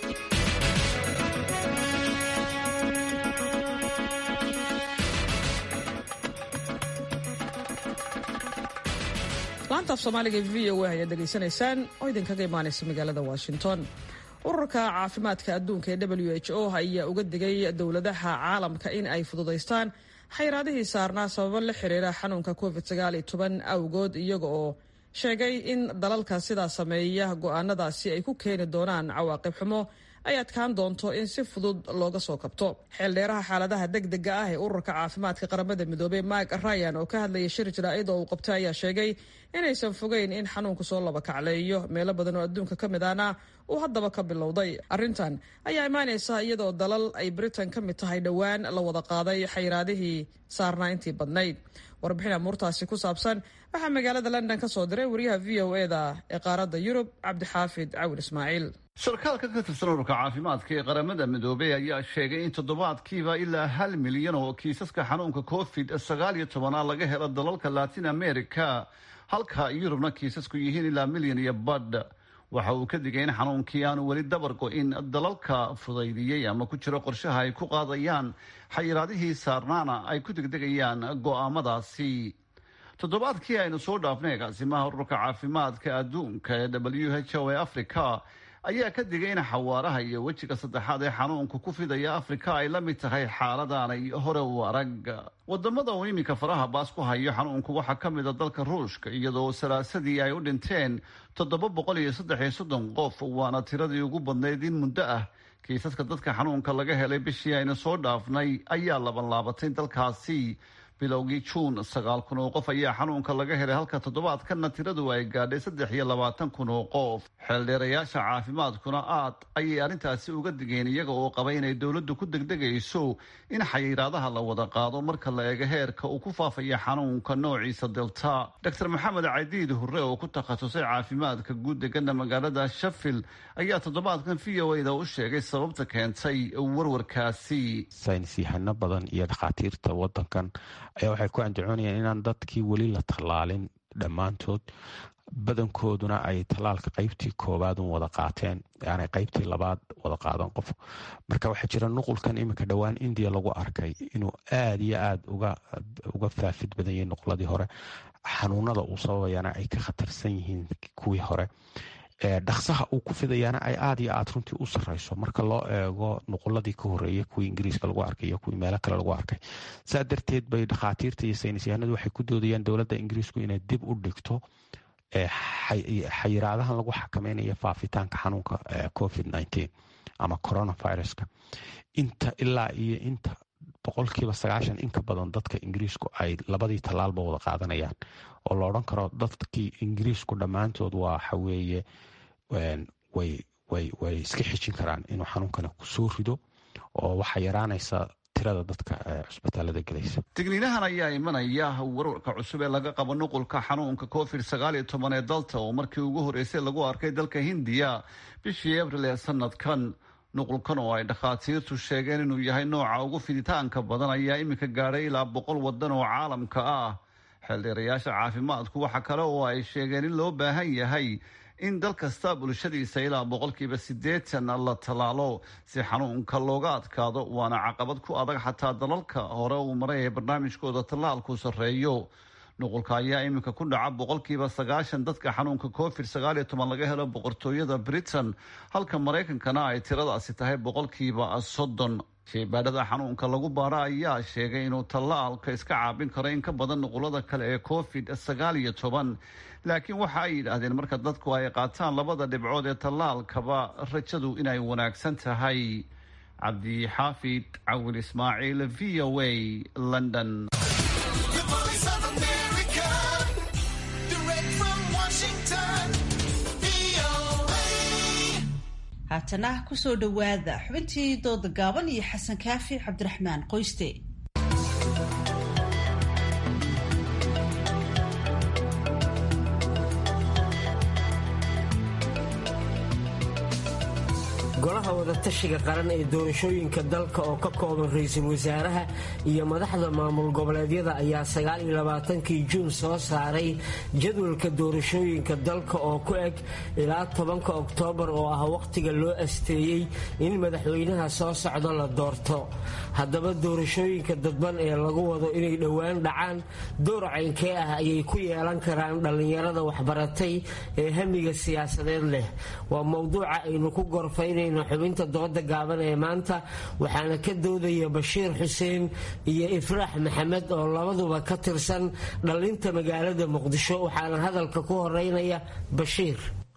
laanta af soomaaliga v o a ayaad dhegaysanaysaan oo idinkaga imaanaysa magaalada washington ururka caafimaadka adduunka ee w h o ayaa uga digay dowladaha caalamka in ay fududaystaan xayraadihii saarnaa sababo la xiriira xanuunka covid awgood iyaga oo sheegay in dalalka sidaa sameeya go'aanadaasi ay ku keeni doonaan cawaaqib xumo ay adkaan doonto in si fudud looga soo kabto xeeldheeraha xaaladaha degdega ah ee ururka caafimaadka qaramada midoobey mike ryan oo ka hadlaya shir jaraa'id oo uu qabtay ayaa sheegay inaysan fogeyn in xanuunku soo laba kacleeyo meelo badan oo adduunka ka mid ahna uu haddaba ka bilowday arrintan ayaa imaanaysa iyadoo dalal ay britain ka mid tahay dhowaan la wada qaaday xayraadihii saarnaa intii badnayd warbixin amuurtaasi ku saabsan waxaa magaalada london ka soo diray wariyaha v o e da ee qaaradda yurub cabdixaafid cawil ismaaciil sarkaalka ka tirsan ururka caafimaadka ee qaramada midoobey ayaa sheegay in toddobaadkiiba ilaa hal milyan oo kiisaska xanuunka covid sagaal iyo tobanaad laga helo dalalka latin america halka yurubna kiisasku yihiin ilaa milyan iyo badh waxa uu ka digay in xanuunkii aanu weli dabar go-in dalalka fudaydiyey ama ku jiro qorshaha ay ku qaadayaan xayiraadihii saarnaana ay ku degdegayaan go'aamadaasi toddobaadkii aynu soo dhaafnay agaasimaha ururka caafimaadka adduunka ee w h o ee africa ayaa ka digay in xawaaraha iyo wejiga saddexaad ee xanuunka ku fidaya afrika ay la mid tahay xaaladaanay hore u arag wadamada uu iminka faraha baas ku hayo xanuunku waxaa ka mid a dalka ruushka iyadoo salaasadii ay u dhinteen toddoba boqol iyo saddex iyo soddon qof waana tiradii ugu badnayd in muddo ah kiisaska dadka xanuunka laga helay bishii aynu soo dhaafnay ayaa laban laabatay dalkaasi bilowgii juun sagaal kun oo qof ayaa xanuunka laga helay halka toddobaadkanna tiradu ay gaadhay saddex iyo labaatan kun oo qof xeeldheerayaasha caafimaadkuna aad ayay arrintaasi uga digeen iyaga oo qaba inay dowladdu ku degdegayso in xayiraadaha la wada qaado marka la eego heerka uu ku faafaya xanuunka noociisa delta doctor maxamed cadiid hurre oo ku takhasusay caafimaadka guud degana magaalada shafil ayaa toddobaadkan v o a da u sheegay sababta keentay warwarkaasi saynis yahano badan iyo dhakhaatiirta wadankan ayaa waxay ku andacoonayaan inaan dadkii weli la tallaalin dhammaantood badankooduna ay tallaalka qeybtii koowaad un wada qaateen aanay qeybtii labaad wada qaadan qof marka waxaa jira nuqulkan iminka dhowaan indiya lagu arkay inuu aada iyo aada uga faafid badan yahay nuquladii hore xanuunada uu sababayana ay ka khatarsan yihiin kuwii hore dhaksaha uu ku fidayaana ay aada iyo aada runtii u sareyso marka loo eego nuquladii ka horeeyay kuwii ingiriiska lagu arkay iyo kuwii meelo kale lagu arkay saa darteed bay dhakhaatiirta iyo saynisyahanadu waxay ku doodayaan dowladda ingiriisku inay dib u dhigto xayiraadahan lagu xakameynaya faafitaanka xanuunka covid nteen ama coronaviruska inta ilaa iyo inta boqolkiiba sagaashan inka badan dadka ingiriisku ay labadii tallaalba wada qaadanayaan oo la odhan karo dadkii ingiriisku dhammaantood waxaweeye way iska xijin karaan inuu xanuunkani kusoo rido oo waxaa yaraanaysa tirada dadka cusbitaalada gelaysa digniinahan ayaa imanaya warwarka cusub ee laga qabo nuqulka xanuunka covid sagaal iyo toban ee dalta oo markii ugu horreysay lagu arkay dalka hindiya bishii abril ee sanadkan nuqulkan oo ay dhakhaatiirtu sheegeen inuu yahay nooca ugu fiditaanka badan ayaa iminka gaadhay ilaa boqol wadan oo caalamka ah xeeldheerayaasha caafimaadku waxa kale oo ay sheegeen in loo baahan yahay in dal kasta bulshadiisa ilaa boqolkiiba siddeetan la tallaalo si xanuunka looga adkaado waana caqabad ku adag xataa dalalka hore uu maray ee barnaamijkooda tallaalku sarreeyo nuqulka ayaa iminka ku dhaca boqolkiiba sagaashan dadka xanuunka covid sagaal iyo toban laga helo boqortooyada britain halka maraykankana ay tiradaasi tahay boqolkiiba soddon sheybaadhada xanuunka lagu baara ayaa sheegay inuu tallaalka iska caabin karo in ka badan nuqulada kale ee covid sagaal iyo toban laakiin waxa ay yidhaahdeen marka dadku ay qaataan labada dhibcood ee tallaalkaba rajadu inay wanaagsan tahay cabdixaafid cawil ismaaciil v o a london haatana kusoo dhowaada xubintii dooda gaaban iyo xasan kaafi cabdiraxmaan qoyste golaha wadatashiga qaran ee doorashooyinka dalka oo ka kooban ra-iisul wasaaraha iyo madaxda maamul goboleedyada ayaa sagaaliyolabaatankii juun soo saaray jadwalka doorashooyinka dalka oo ku eg ilaa tobanka oktoobar oo ah wakhtiga loo asteeyey in madaxweynaha soo socdo la doorto haddaba doorashooyinka dadban ee lagu wado inay dhowaan dhacaan door caynkee ah ayay ku yeelan karaan dhallinyarada waxbaratay ee hamiga siyaasadeed leh waa mowduuca aynu ku gorfaynay xubinta dooda gaaban ee maanta waxaana ka doodaya bashiir xuseen iyo ifraax maxamed oo labaduba ka tirsan dhalinta magaalada muqdisho waxaana hadalka ku horeynaya bashiir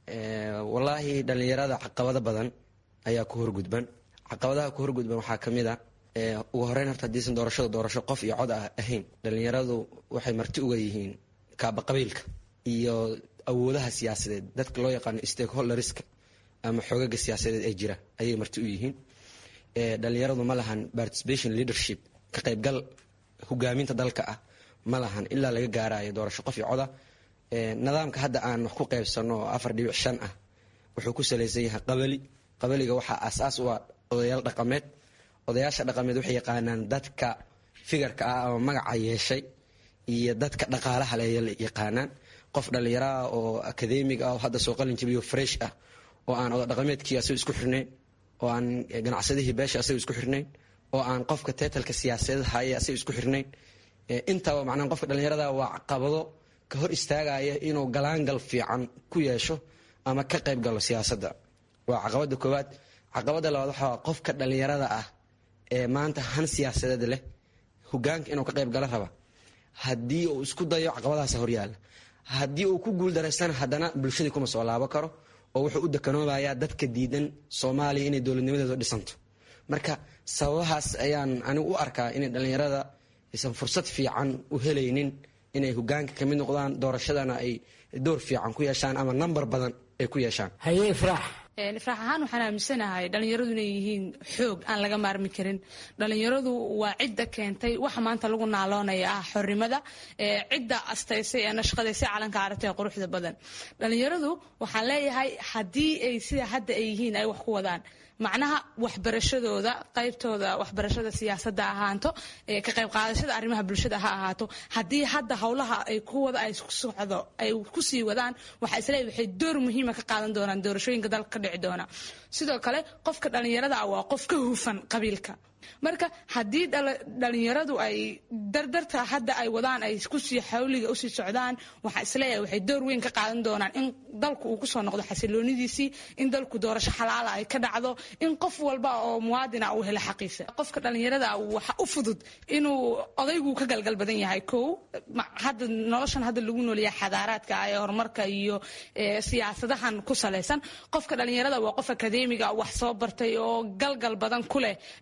walaahi dhallinyarada caqabado badan ayaa ku horgudban caqabadaha ku horgudban waxaa ka mid a ugu horeyn horta hadiisan doorashada doorasho qof iyo cod ah ahayn dhallinyaradu waxay marti uga yihiin kaaba qabiilka iyo awoodaha siyaasadeed dadka loo yaqaano stakeholderska ama xoogaga siyaasadeed ee jira ayay marti u yihiin dhalinyaradu ma lahan participation leadership ka qaybgal hogaaminta dalka ah ma lahan ilaa laga gaarayo doorasho qof iyo coda nidaamka hadda aan wax ku qaybsano oo afar dhibic shan ah wuxuu ku salaysan yahay qabali qabaliga waxaa asaas u ah odayaal dhaqameed odayaasha dhaqameed waxay yaqaanaan dadka figarka ah ama magaca yeeshay iyo dadka dhaqaalaha le yaqaanaan qof dhallinyaraah oo akademig ah oo hadda soo qalin jabiyo fresh ah oo aan oda dhaqameedkii asaga isku xirnayn oo aan ganacsadihii beesha asaga isku xirnayn oo aan qofka teetalka siyaasadeed haya asaga isku xirnayn intaba macnaha qofka dhallinyarada waa caqabado ka hor istaagaya inuu galaangal fiican ku yeesho ama ka qayb galo siyaasadda waa caqabada koowaad caqabada labaad waxaa qofka dhallinyarada ah ee maanta han siyaasadeed leh hogaanka inuu ka qayb galo raba haddii uu isku dayo caqabadahaasa horyaala haddii uu ku guuldaraystana haddana bulshadii kuma soo laabo karo oo wuxuu u dekanoobayaa dadka diidan soomaaliya inay dowladnimadeedu dhisanto marka sababahaas ayaan anigu u arkaa inay dhallinyarada aysan fursad fiican u helaynin inay hogaanka ka mid noqdaan doorashadana ay door fiican ku yeeshaan ama nambar badan ay ku yeeshaan haye ifraax ifraax ahaan waxaan aaminsanahay dhallinyaradu inay yihiin xoog aan laga maarmi karin dhallinyaradu waa cidda keentay waxa maanta lagu naaloonaya ah xornimada cidda astaysay ee nashqadaysay calanka aragtay ee quruxda badan dhallinyaradu waxaan leeyahay haddii ay sida hadda ay yihiin ay wax ku wadaan macnaha waxbarashadooda qaybtooda waxbarashada siyaasadda ahaato ka qayb qaadashada arrimaha bulshada ha ahaato haddii hadda howlaha ay ku wada ay socdo ay kusii wadaan waxaa isleeyahay waxay door muhiima ka qaadan doonaan doorashooyinka dalka ka dhici doona sidoo kale qofka dhallinyarada ah waa qof ka hufan qabiilka marka haddii dhalinyaradu ay dardarta hadda ay wadaan ay kusii xawliga usii socdaan waxaa isleeyahay waxay door weyn ka qaadan doonaan in dalku uu kusoo noqdo xasiloonidiisii in dalku doorasho xalaala ay ka dhacdo in qof walba oo muwaadina uu helo xaqiisa qofka dhalinyarada waxa u fudud inuu odaygu ka galgal badan yahay kow hadda noloshan hadda lagu noolyahay xadaaraadka ee horumarka iyo siyaasadahan ku salaysan qofka dhalinyarada waa qof akadeemiga wax soo bartay oo galgal badan ku leh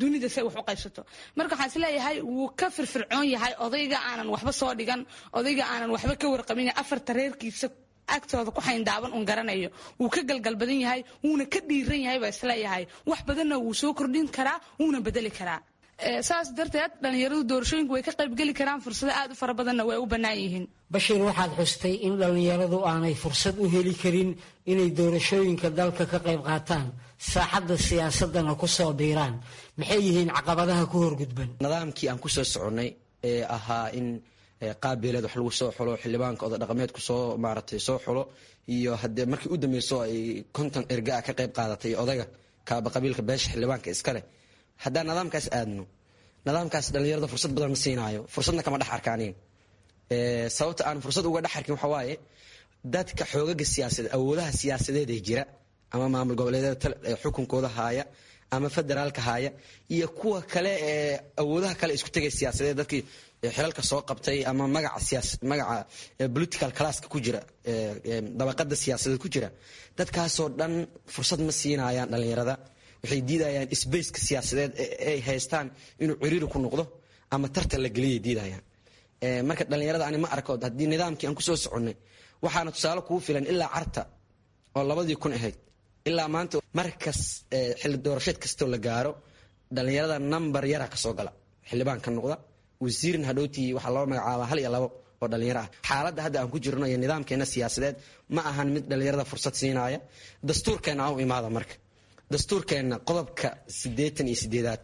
dunida say wax u qaybsato marka waxaan isleeyahay wuu ka firfircoon yahay odayga aanan waxba soo dhigan odayga aanan waxba ka warqabin afarta reerkiisa agtooda ku xayndaaban un garanayo wuu ka galgal badan yahay wuuna ka dhiiran yahay baa isleeyahay wax badanna wuu soo kordhin karaa wuuna bedeli karaa saas darteed dhallinyaradu doorashooyinka way ka qaybgeli karaan fursado aad u fara badanna way u bannaan yihiin bashiir waxaad xustay in dhallinyaradu aanay fursad u heli karin inay doorashooyinka dalka ka qayb qaataan saaxadda siyaasadana ku soo biiraan maxay yihiin caqabadaha ku horgudban nidaamkii aan kusoo soconnay ee ahaa in qaabileed wax lagu soo xulo xildhibaanka oda dhaqameedku soo maaratay soo xulo iyo hadee markii u dambeyso ay konton ergaa ka qayb qaadatay odayga kaaba qabiilka beesha xildhibaanka iskale haddaan nidaamkaas aadno nidaamkaas dhallinyarada fursad badan ma siinaayo fursadna kama dhex arkaaniin sababta aan fursad uga dhex arkin waxa waaye dadka xoogaga siyaasadeed awoodaha siyaasadeed ee jira ama maamul goboleedyada xukunkooda haaya ama federaalka haaya iyo kuwa kale ee awoodaha kale isku tegay siyaasadeed dadkii xilalka soo qabtay ama magaca magaca political classka ku jira dabaqada siyaasadeed ku jira dadkaasoo dhan fursad ma siinayaan dhallinyarada waxay diidayaan sbaceka siyaasadeed ay haystaan inuu ciriiri ku noqdo ama tartan la geliyay diidayaan marka dhallinyarada ani ma arko haddii nidaamkii aan kusoo soconnay waxaana tusaale kugu filan ilaa carta oo labadii kun ahayd ilaa maanta markas xilli doorasheed kastoo la gaaro dhallinyarada number yara kasoo gala xildhibaan ka noqda wasiirin hadhowtii waxaa loo magacaabaa hal iyo labo oo dhallinyaro ah xaaladda hadda aan ku jirno iyo nidaamkeena siyaasadeed ma ahan mid dhallinyarada fursad siinaya dastuurkeena aan u imaada marka dastuurkeenna qodobka siddeetan iyo sideedaad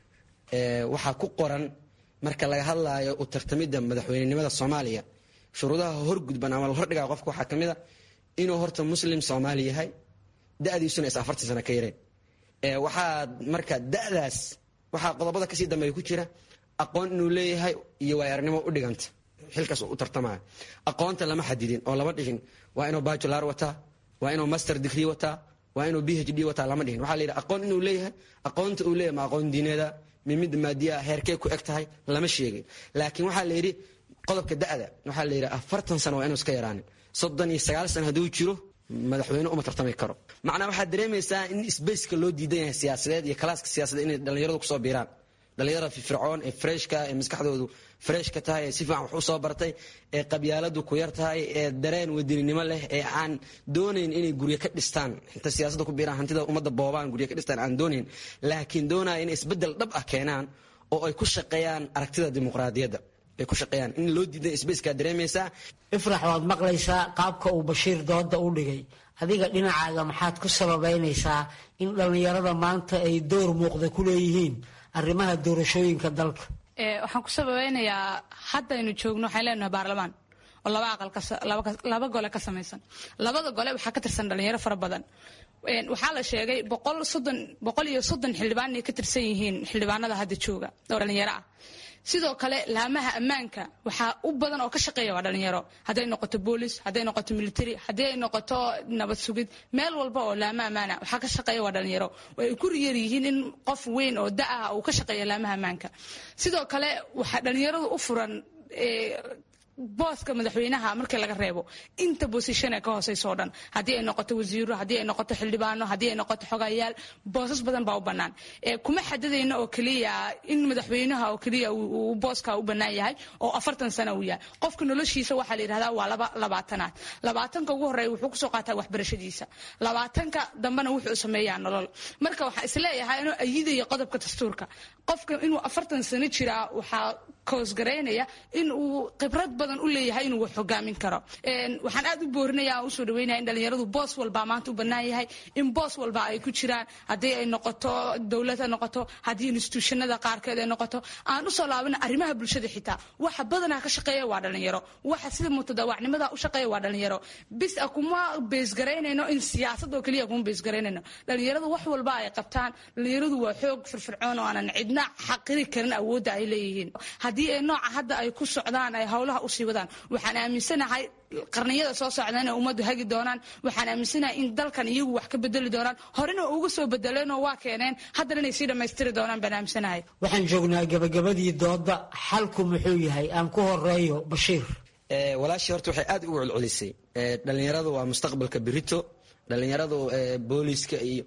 waxaa ku qoran marka laga hadlaayo u tartamidda madaxweynenimada soomaaliya shuruudaha horgudban ama la hordhigaa qofka waxaa ka mid a inuu horta muslim soomaali yahay da-diisuna is afartan sano ka yareen waxaa marka da-daas waxaa qodobada kasii dambeeya ku jira aqoon inuu leeyahay iyo waayarnimo u dhiganta xilkaas u tartamaya aqoonta lama xadidin oo lama dhihin waa inuu bajular wataa waa inuu master degree wataa waa inuu b h d wataa lama dhihin waxaa la yidhi aqoon inuu leeyahay aqoonta uu leeyahay ma aqoon diineeda mimid maadiya heerkee ku eg tahay lama sheegin laakiin waxaa la yidhi qodobka da-da waxaa la yidhi afartan sano waa inuu iska yaraanin soddon iyo sagaal sano hadduu jiro madaxweyne uma tartami karo macnaa waxaad dareemaysaa in sbaceka loo diidan yahay siyaasadeed iyo kalaaska siyaasadeed inay dhallinyaradu kusoo biiraan dhallinyarada firfircoon ee freshka ee maskaxdoodu freshka tahay ee si fiican wax u soo bartay ee qabyaaladu ku yar tahay ee dareen wadaninimo leh ee aan doonayn inay guryo ka dhistaan inta siyaasadda ku biiraan hantida ummadda boobaan guryo ka dhistaan aan doonayn laakiin doonaya inay isbeddel dhab ah keenaan oo ay ku shaqeeyaan aragtida dimuqraadiyadda ay ku shaqeeyaan in loo diiday sbaceka dareemaysaa ifrax waad maqlaysaa qaabka uu bashiir dooda u dhigay adiga dhinacaaga maxaad ku sababaynaysaa in dhallinyarada maanta ay door muuqda ku leeyihiin arrimaha doorashooyinka dalka waxaan ku sababeynayaa haddaynu joogno waxaan leenahay baarlamaan oo laba aqal laba gole ka samaysan labada gole waxaa ka tirsan dhalinyaro fara badan waxaa la sheegay boqol soddon boqol iyo soddon xildhibaan inay ka tirsan yihiin xildhibaanada hadda jooga oo dhalinyaro ah sidoo kale laamaha ammaanka waxaa u badan oo ka shaqeeya waa dhalinyaro hadday noqoto boolis hadday noqoto military haddii ay noqoto nabad sugid meel walba oo laama ammaana waxaa ka shaqeeya waa dhalinyaro way ku yar yihiin in qof weyn oo da ah uu ka shaqeeya laamaha ammaanka sidoo kale waxaa dhalinyaradu u furan booska madaxweynaha markii laga reebo inta bosishon ee ka hooseysa oo dhan haddii ay noqoto wasiiro haddii ay noqoto xildhibaano haddii ay noqoto xogayaal boosas badan baa u bannaan kuma xadadayno oo keliya in madaxweynaha oo keliya uu booska u bannaan yahay oo afartan sano uu yahay qofka noloshiisa waxaa la yidhahdaa waa laba labaatanaad labaatanka ugu horreeya wuxuu kusoo qaataa waxbarashadiisa labaatanka dambena wuxuu sameeyaa nolol marka waxaa isleeyahay inuu ayidayo qodobka dastuurka qofka inuu afartan sano jiraa waxaa koosgaraynaya in uu khibrad badan u leeyahay inuu wax hogaamin karo waxaan aad u boorinaya aan usoo dhaweynaya in dhalinyaradu boos walba maanta u bannaan yahay in boos walba ay ku jiraan haddii ay noqoto dowlad ha noqoto haddii instituushanada qaarkeed ay noqoto aan usoo laabana arrimaha bulshada xitaa waxa badanaa ka shaqeeya waa dhalinyaro waxa sida mutadaawacnimada u shaqeeya waa dhalinyaro bis a kuma beesgaraynayno in siyaasad oo keliya kuma beesgaraynayno dhalinyaradu wax walba ay qabtaan dhalinyaradu waa xoog firfircoon oo aanan cidna xaqiri karin awoodda ay leeyihiin haddii ay nooca hadda ay ku socdaan ay howlaha usii wadaan waxaan aaminsanahay qarniyada soo socda inay ummaddu hagi doonaan waxaan aaminsanahay in dalkan iyagu wax ka bedeli doonaan horena uga soo bedeleenoo waa keeneen haddana inay sii dhammaystiri doonaan baan aaminsanahay waxaan joognaa gabagabadii dooda xalku muxuu yahay aan ku horeeyo bashiir walaashii horta waxay aad ugu celcelisay dhalinyaradu waa mustaqbalka berito dhalinyaradu booliiska iyo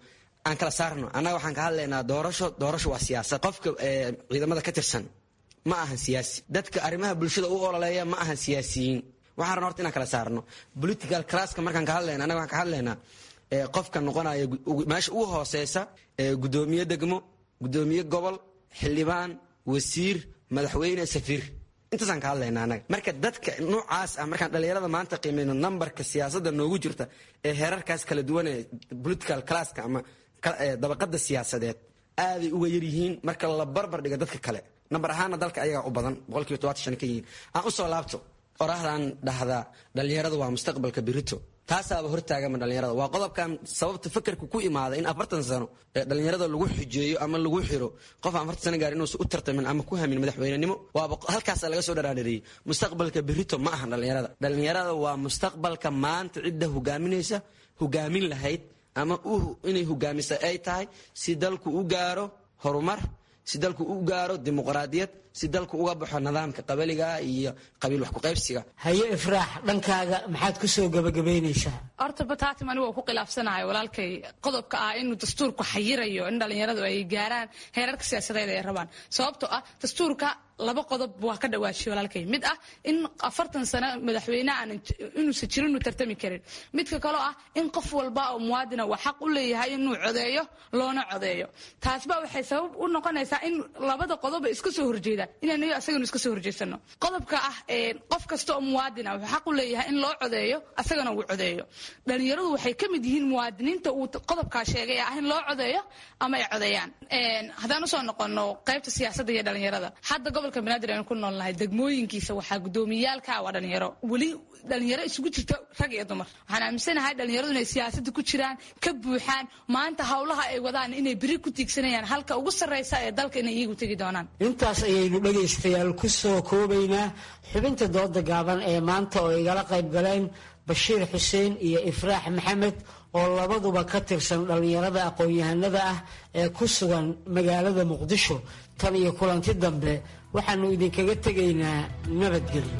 aan kala saarno annaga waxaan ka hadlaynaa doorasho doorasho waa siyaasad qofka ciidamada ka tirsan ma ahan siyaasi dadka arrimaha bulshada u ololeeya ma ahan siyaasiyiin waxaan rabna horta inaan kala saarno political classka markaan ka hadlayna annaga waxaan ka hadlaynaa qofka noqonaya meesha ugu hooseysa gudoomiye degmo gudoomiye gobol xildhibaan wasiir madaxweyne safiir intaasaan ka hadlayna anaga marka dadka noocaas ah markaan dhallinyarada maanta qiimeyno nambarka siyaasadda noogu jirta ee heerarkaas kala duwan ee political classka ama dabaqada siyaasadeed aaday uga yaryihiin marka la barbar dhiga dadka kale nambar ahaana dalka ayagaa u badan boqolkiiba todobaatan shan ka yihiin aan usoo laabto orahdaan dhahdaa dhallinyarada waa mustaqbalka birito taasaaba hortaagama dhallinyarada waa qodobkan sababta fakerka ku imaada in afartan sano ee dhallinyarada lagu xujeeyo ama lagu xiro qof afartan sano gaar inuusan u tartamin ama ku hamin madaxweynenimo waaba halkaasa laga soo dharaadhareeyey mustaqbalka birito ma ahan dhallinyarada dhallinyarada waa mustaqbalka maanta cidda hogaaminaysa hogaamin lahayd ama inay hogaamisa ay tahay si dalku u gaaro horumar si dalku u gaaro dimuqraadiyad si dalku uga baxo nidaamka qabaliga iyo qabiil wax kuqaybsiga haye ifraax dhankaaga maxaad ku soo gabagabaynaysaa horta bataatim anigu waa ku khilaafsanahay walaalkay qodobka ah inuu dastuurku xayirayo in dhallinyaradu ay gaaraan heerarka siyaasadeed ay rabaan sababtoo ah dastuurka laba qodob waa ka dhawaajiye walaalkay mid ah in afartan sano madaxweyne aan inuusan jirin uu tartami karin midka kaloo ah in qof walba oo muwaadina uu xaq u leeyahay inuu codeeyo loona codeeyo taasba waxay sabab u noqonaysaa in labada qodoba iska soo horjeedaan inaynu asaganu iska soo horjeedsano qodobka ah qof kasta oo muwaadina wuxuu xaq u leeyahay in loo codeeyo asagana uu codeeyo dhalinyaradu waxay ka mid yihiin muwaadiniinta uu qodobkaa sheegay ah in loo codeeyo ama ay codeeyaan haddaan usoo noqono qaybta siyaasadda iyo dhalinyarada hadda gobolka banaadir aynu ku noolnahay degmooyinkiisa waxaa gudoomiyaalka waa dhalinyaro weli dhalinyaro isugu jirta rag iyo dumar waxaan aaminsanahay dhalinyaradu inay siyaasadda ku jiraan ka buuxaan maanta howlaha ay wadaan inay beri ku tiigsanayaan halka ugu sarreysa ee dalka inay iyagu tegi doonaan intaas ayaynu dhegaystayaal ku soo koobaynaa xubinta dooda gaaban ee maanta oo igala qayb galeen bashiir xuseen iyo ifraax maxamed oo labaduba ka tirsan dhallinyarada aqoon-yahanada ah ee ku sugan magaalada muqdisho tan iyo kulanti dambe waxaannu idinkaga tegaynaa nabadgelyo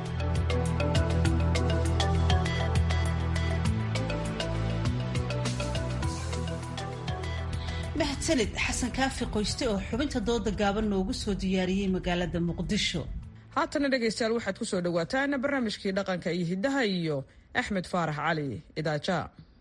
mahadsanid xasan kaafi qoyste oo xubinta dooda gaaban noogu soo diyaariyey magaalada muqdisho haatana dhegaystayaal waxaad ku soo dhowaataan barnaamijkii dhaqanka iyo hiddaha iyo axmed faarax cali idaaja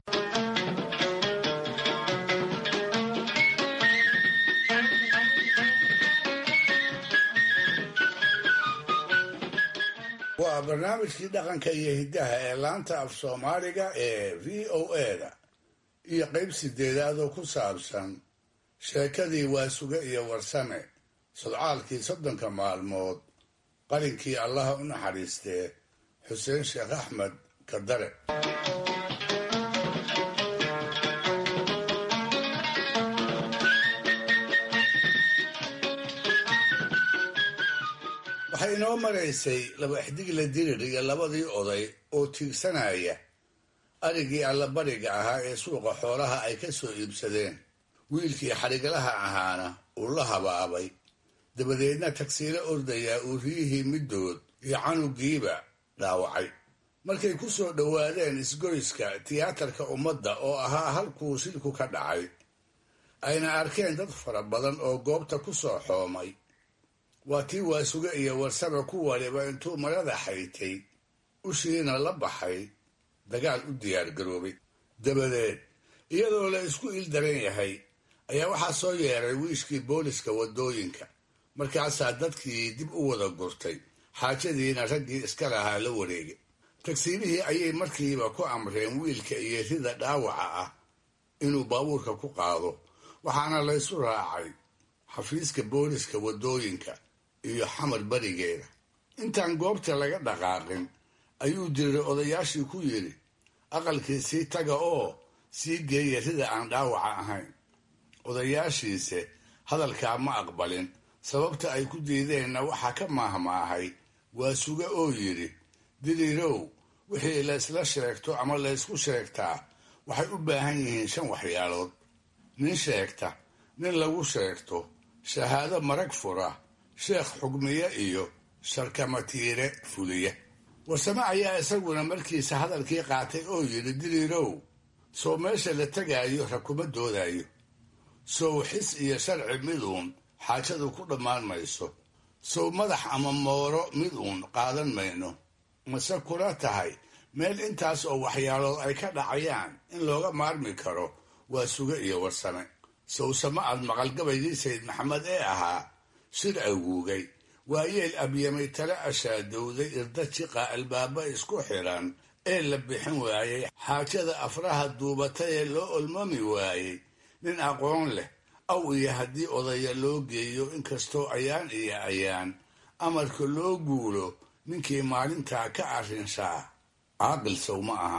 waa barnaamijkii dhaqanka iyo hiddaha ee laanta af soomaaliga ee v o eda iyo qayb sideedaad oo ku saabsan sheekadii waasuge iyo warsame sodcaalkii soddonka maalmood qalinkii allaha u naxariistee xuseen sheekh axmed kadare waxay inoo maraysay laba ixdigle dirir iyo labadii oday oo tiigsanaya arigii allabariga ahaa ee suuqa xoolaha ay ka soo iibsadeen wiilkii xadhiglaha ahaana uu la habaabay dabadeedna tagsiilo ordayaa uu riyihii middood iyo canugiiba dhaawacay markay ku soo dhowaadeen isgoyska tiyaatarka ummadda oo ahaa halkuu shilku ka dhacay ayna arkeen dad fara badan oo goobta ku soo xoomay waa tii waasuge iyo warsame ku waliba intuu marada xaytay ushiina la baxay dagaal u diyaargaroobay dabadeed iyadoo la isku ildaran yahay ayaa waxaa soo yeeray wiishkii booliska waddooyinka markaasaa dadkii dib u wada gurtay xaajadiina raggii iska lahaa la wareegay tagsiilihii ayay markiiba ku amreen wiilka iyo rida dhaawaca ah inuu baabuurka ku qaado waxaana laysu raacay xafiiska booliska waddooyinka iyo xamar berigeeda intaan goobta laga dhaqaaqin ayuu diriray odayaashii ku yidhi aqalkii sii taga oo sii geeya rida aan dhaawaca ahayn odayaashiise hadalkaa ma aqbalin sababta ay ku diideenna waxaa ka maahmaahay waa suge oo yidhi diriirow wixii laysla sheegto ama laysku sheegtaa waxay u baahan yihiin shan waxyaalood nin sheegta nin lagu sheegto shahaado marag fura sheekh xugmiye iyo sharkamatiire fuliya warsame ayaa isaguna markiisa hadalkii qaatay oo yidhi diriirow soo meesha la tegaayo ra kuma doodaayo sow xis iyo sharci miduun xaajadu ku dhammaan mayso sow madax ama mooro mid uun qaadan mayno mase kula tahay meel intaas oo waxyaalood ay ka dhacayaan in looga maarmi karo waa suge iyo warsame sowsama aad maqalgabaygii sayid maxamed ee ahaa shir aguugay waa yeel abyamay tala ashaadowday irda jiqa albaaba isku xiran ee la bixin waayey xaajada afraha duubatay ee loo olmami waayey nin aqoon leh aw iyo haddii odaya loo geeyo inkastoo ayaan iyo ayaan amarka loo guulo ninkii maalintaa ka arrinshaa caaqil sow ma aha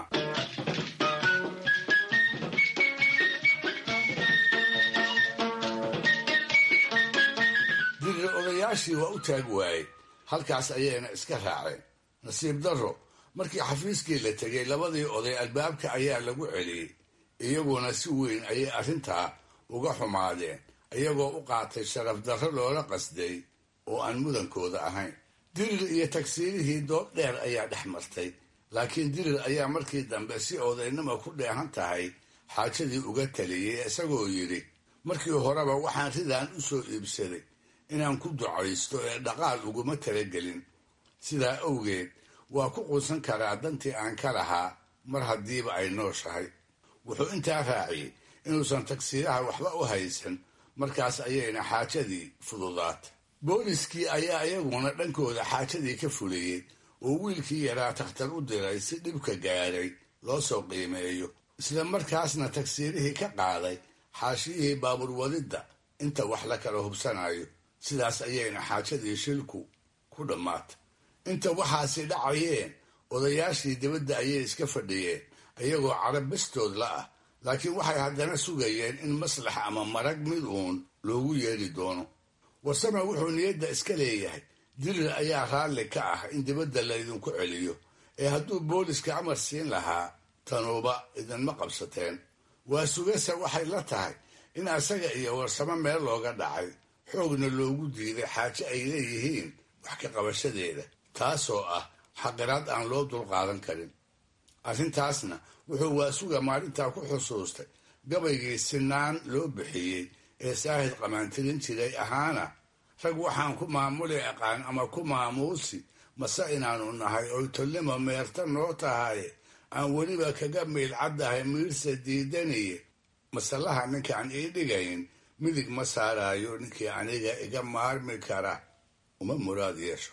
dirir odayaashii waa u taag waayey halkaas ayayna iska raaceen nasiib darro markii xafiiskii la tegay labadii oday albaabka ayaa lagu celiyey iyaguna si weyn ayay arrintaa uga xumaadeen iyagoo u qaatay sharaf darro loola qasday oo aan mudankooda ahayn dirir iyo tagsiirihii doob dheer ayaa dhex martay laakiin dirir ayaa markii dambe si odaynima ku dheehan tahay xaajadii uga taliyey isagoo yidhi markii horeba waxaan ridaan u soo iibsaday inaan ku ducaysto ee dhaqaal uguma talagelin sidaa awgeed waa ku quusan karaa dantii aan ka lahaa mar haddiiba ay nooshahay wuxuu intaa raaciyey inuusan tagsiiraha waxba u haysan markaas ayayna xaajadii fududaatay booliskii ayaa iyaguna dhankooda xaajadii ka fuliyey oo wiilkii yaraa takhtar u diray si dhibka gaadhay loo soo qiimeeyo isla markaasna tagsiirihii ka qaaday xaashiyihii baabuur wadidda inta wax la kala hubsanayo sidaas ayayna xaajadii shilku ku dhammaatay inta waxaasi dhacayeen odayaashii dibadda ayay iska fadhiyeen iyagoo carab bastood la ah laakiin waxay haddana sugayeen in maslax ama marag mid uun loogu yeedhi doono warsame wuxuu niyadda iska leeyahay dirir ayaa raalli ka ah in dibadda laydinku celiyo ee hadduu booliska amar siin lahaa tanuuba idinma qabsateen waa sugase waxay la tahay in asaga iyo warsamo meel looga dhacay xoogna loogu diiday xaaje ay leeyihiin wax ka qabashadeeda taasoo ah xaqiraad aan loo dulqaadan karin arrintaasna wuxuu waasuga maalintaa ku xusuustay gabaygii sinaan loo bixiyey ee saahid qamaantirin jiray ahaana rag waxaan ku maamuli aqaan ama ku maamuusi mase inaanu nahay oy tolnimo meerta noo tahay aan weliba kaga miil caddahay miirsa diidaniye masalaha ninkaan ii dhigayn midig ma saaraayo ninkii aniga iga maarmi kara uma muraad yeesho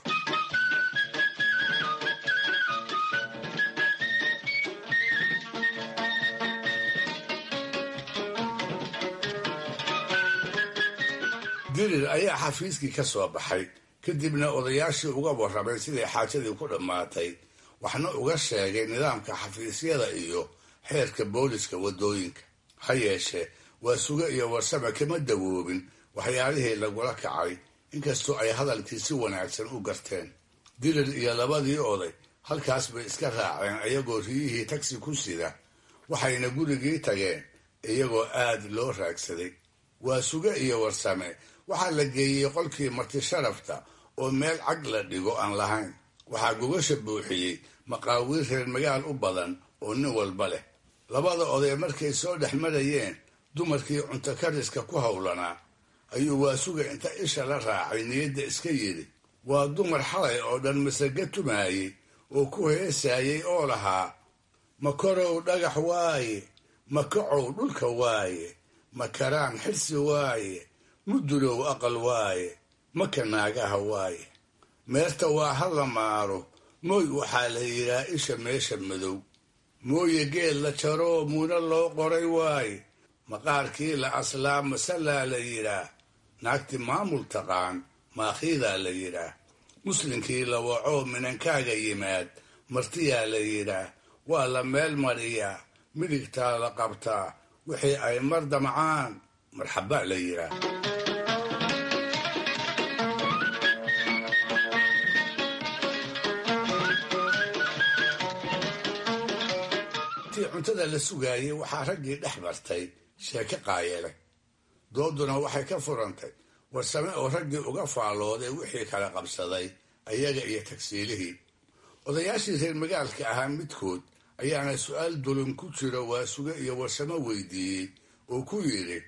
dirir ayaa xafiiskii ka soo baxay kadibna odayaashii uga warramay siday xaajadii ku dhammaatay waxna uga sheegay nidaamka xafiisyada iyo xeerka booliska waddooyinka ha yeeshee waa suge iyo warsame kama dawoobin waxyaalihii lagula kacay inkastoo ay hadalkii si wanaagsan u garteen dirir iyo labadii oday halkaas bay iska raaceen iyagoo riyihii tagsi ku sida waxayna gurigii tageen iyagoo aad loo raagsaday waa suge iyo warsame waxaa la geeyey qolkii marti sharafta oo meel cag la dhigo aan lahayn waxaa gogasha buuxiyey maqaawiir reer magaal u badan oo nin walba leh labada oday markay soo dhex marayeen dumarkii cunto kariska ku howlanaa ayuu waasuga inta isha la raacay niyadda iska yidhi waa dumar xalay oo dhan masaga tumaayey oo ku heesaayey oo lahaa makorow dhagax waaye makacow dhulka waaye makaraan xirsi waaye mudulow aqal waaye maka naagaha waaye meerta waa ha la maaro mooy waxaa la yidhaa isha meesha madow mooye geel la jaroo muuna loo qoray waaye maqaarkii la aslaa masalaa la yidhaah naagti maamul taqaan maakhiidaa la yidhaah muslinkii la wacoo minankaaga yimaad martiyaa la yidhaah waa la meel mariyaa midigtaa la qabtaa wixii ay mar damcaan marxabaa la yidhaah intii cuntada la sugaayey waxaa raggii dhex martay sheeke qaayele dooduna waxay ka furantay warsame oo raggii uga faallooday wixii kala qabsaday ayaga iyo tagsiilihii odayaashii reer magaalka ahaa midkood ayaana su-aal dulin ku jiro waasuge iyo warsamo weydiiyey oo ku yidhi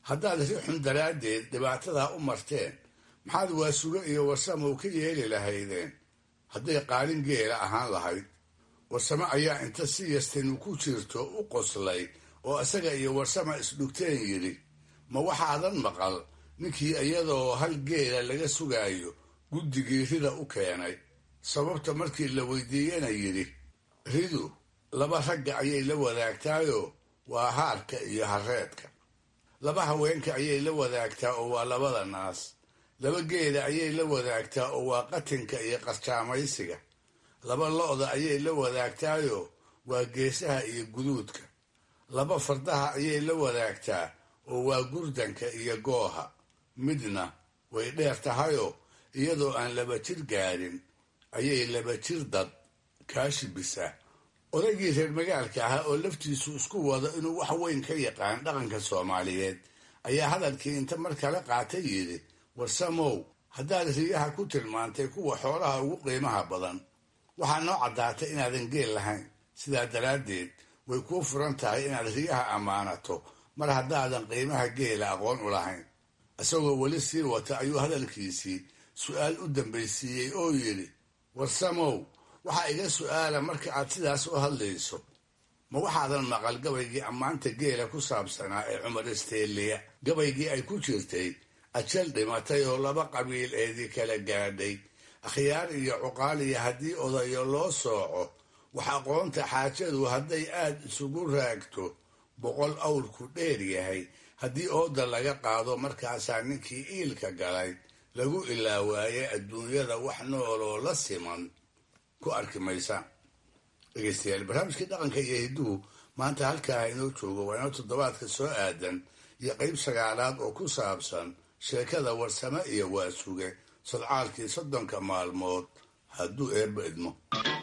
haddaad ri xun daraaddeed dhibaatadaa u marteen maxaad waasugo iyo warsamow ka yeeli lahaydeen hadday qaalin geela ahaan lahayd warsamo ayaa inta si yastinu ku jirto u qoslay oo isaga iyo warsama isdhugteen yidhi ma waxaadan maqal ninkii iyadoo hal geela laga sugaayo guddigii rida u keenay sababta markii la weydiiyena yidhi ridu laba ragga ayay la wadaagtaayoo waa haarka iyo hareedka laba haweenka ayay la wadaagtaa oo waa labada naas laba geela ayay la wadaagtaa oo waa qatinka iyo qarjaamaysiga laba lo-da ayay la wadaagtaayoo waa geesaha iyo guduudka laba fardaha ayay la wadaagtaa oo waa gurdanka iyo gooha midna way dheer tahayoo iyadoo aan laba jir gaadhin ayay laba jir dad kaashibisaa odaygii reer magaalka ahaa oo laftiisu isku wado inuu wax weyn ka yaqaan dhaqanka soomaaliyeed ayaa hadalkii inta mar kale qaatay yidhi warsamow haddaad riyaha ku tilmaantay kuwa xoolaha ugu qiimaha badan waxaa noo caddaatay inaadan geel lahayn sidaa daraaddeed way kuu furan tahay inaad riyaha ammaanato mar haddaadan qiimaha geela aqoon u lahayn isagoo weli sii wata ayuu hadalkiisii su'aal u dambaysiiyey oo yidhi warsamow waxaa iga su'aala marka aad sidaas u hadlayso ma waxaadan maqal gabaygii ammaanta geela ku saabsanaa ee cumar isteeliya gabaygii ay ku jirtay ajal dhimatay oo laba qabiil eedii kala gaadhay akhyaar iyo cuqaaliya haddii odayo loo sooco wax aqoonta xaajadu hadday aad isugu raagto boqol awrku dheer yahay haddii ooda laga qaado markaasaa ninkii iilka galay lagu ilaawaaye adduunyada wax nooloo la siman ku arki maysa dhegeystayaal barnaamijkii dhaqanka iyo hidduhu maanta halkaa inoo joogo waa inoo toddobaadka soo aadan iyo qayb sagaalaad oo ku saabsan sheekada warsame iyo waasuge sadcaalkii soddonka maalmood hadduu eebba idmo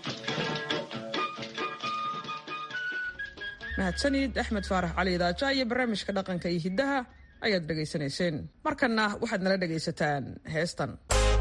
mahadsanid axmed faarax cali idaaja iyo barnaamijka dhaqanka iyo hiddaha ayaad dhegaysanayseen markanna waxaad nala dhegaysataan heestan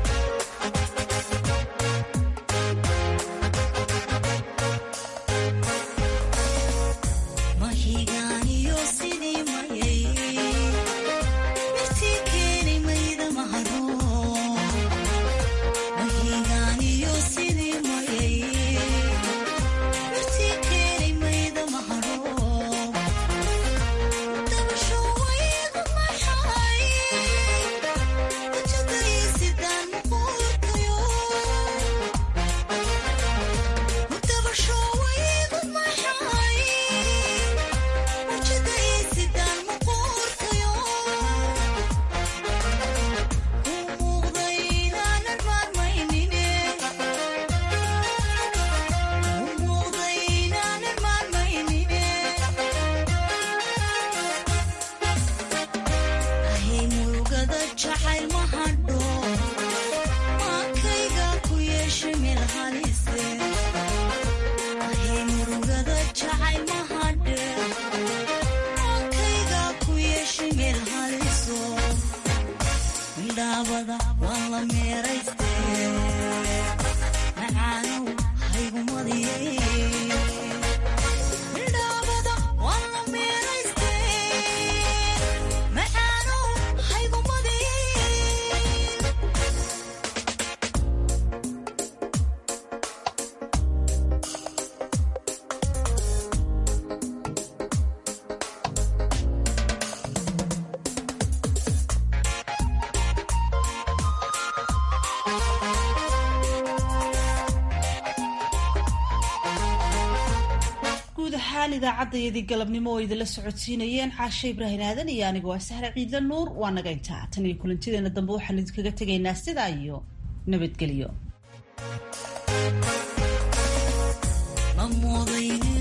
idaacadayadii galabnimo oo idinla socodsiinayeen caashe ibraahin aadan iyo aniga waa sahre ciidla nuur waa naga intaa tan iyo kulantideena dambe waxaan idinkaga tegaynaa sidaa iyo nabadgelyo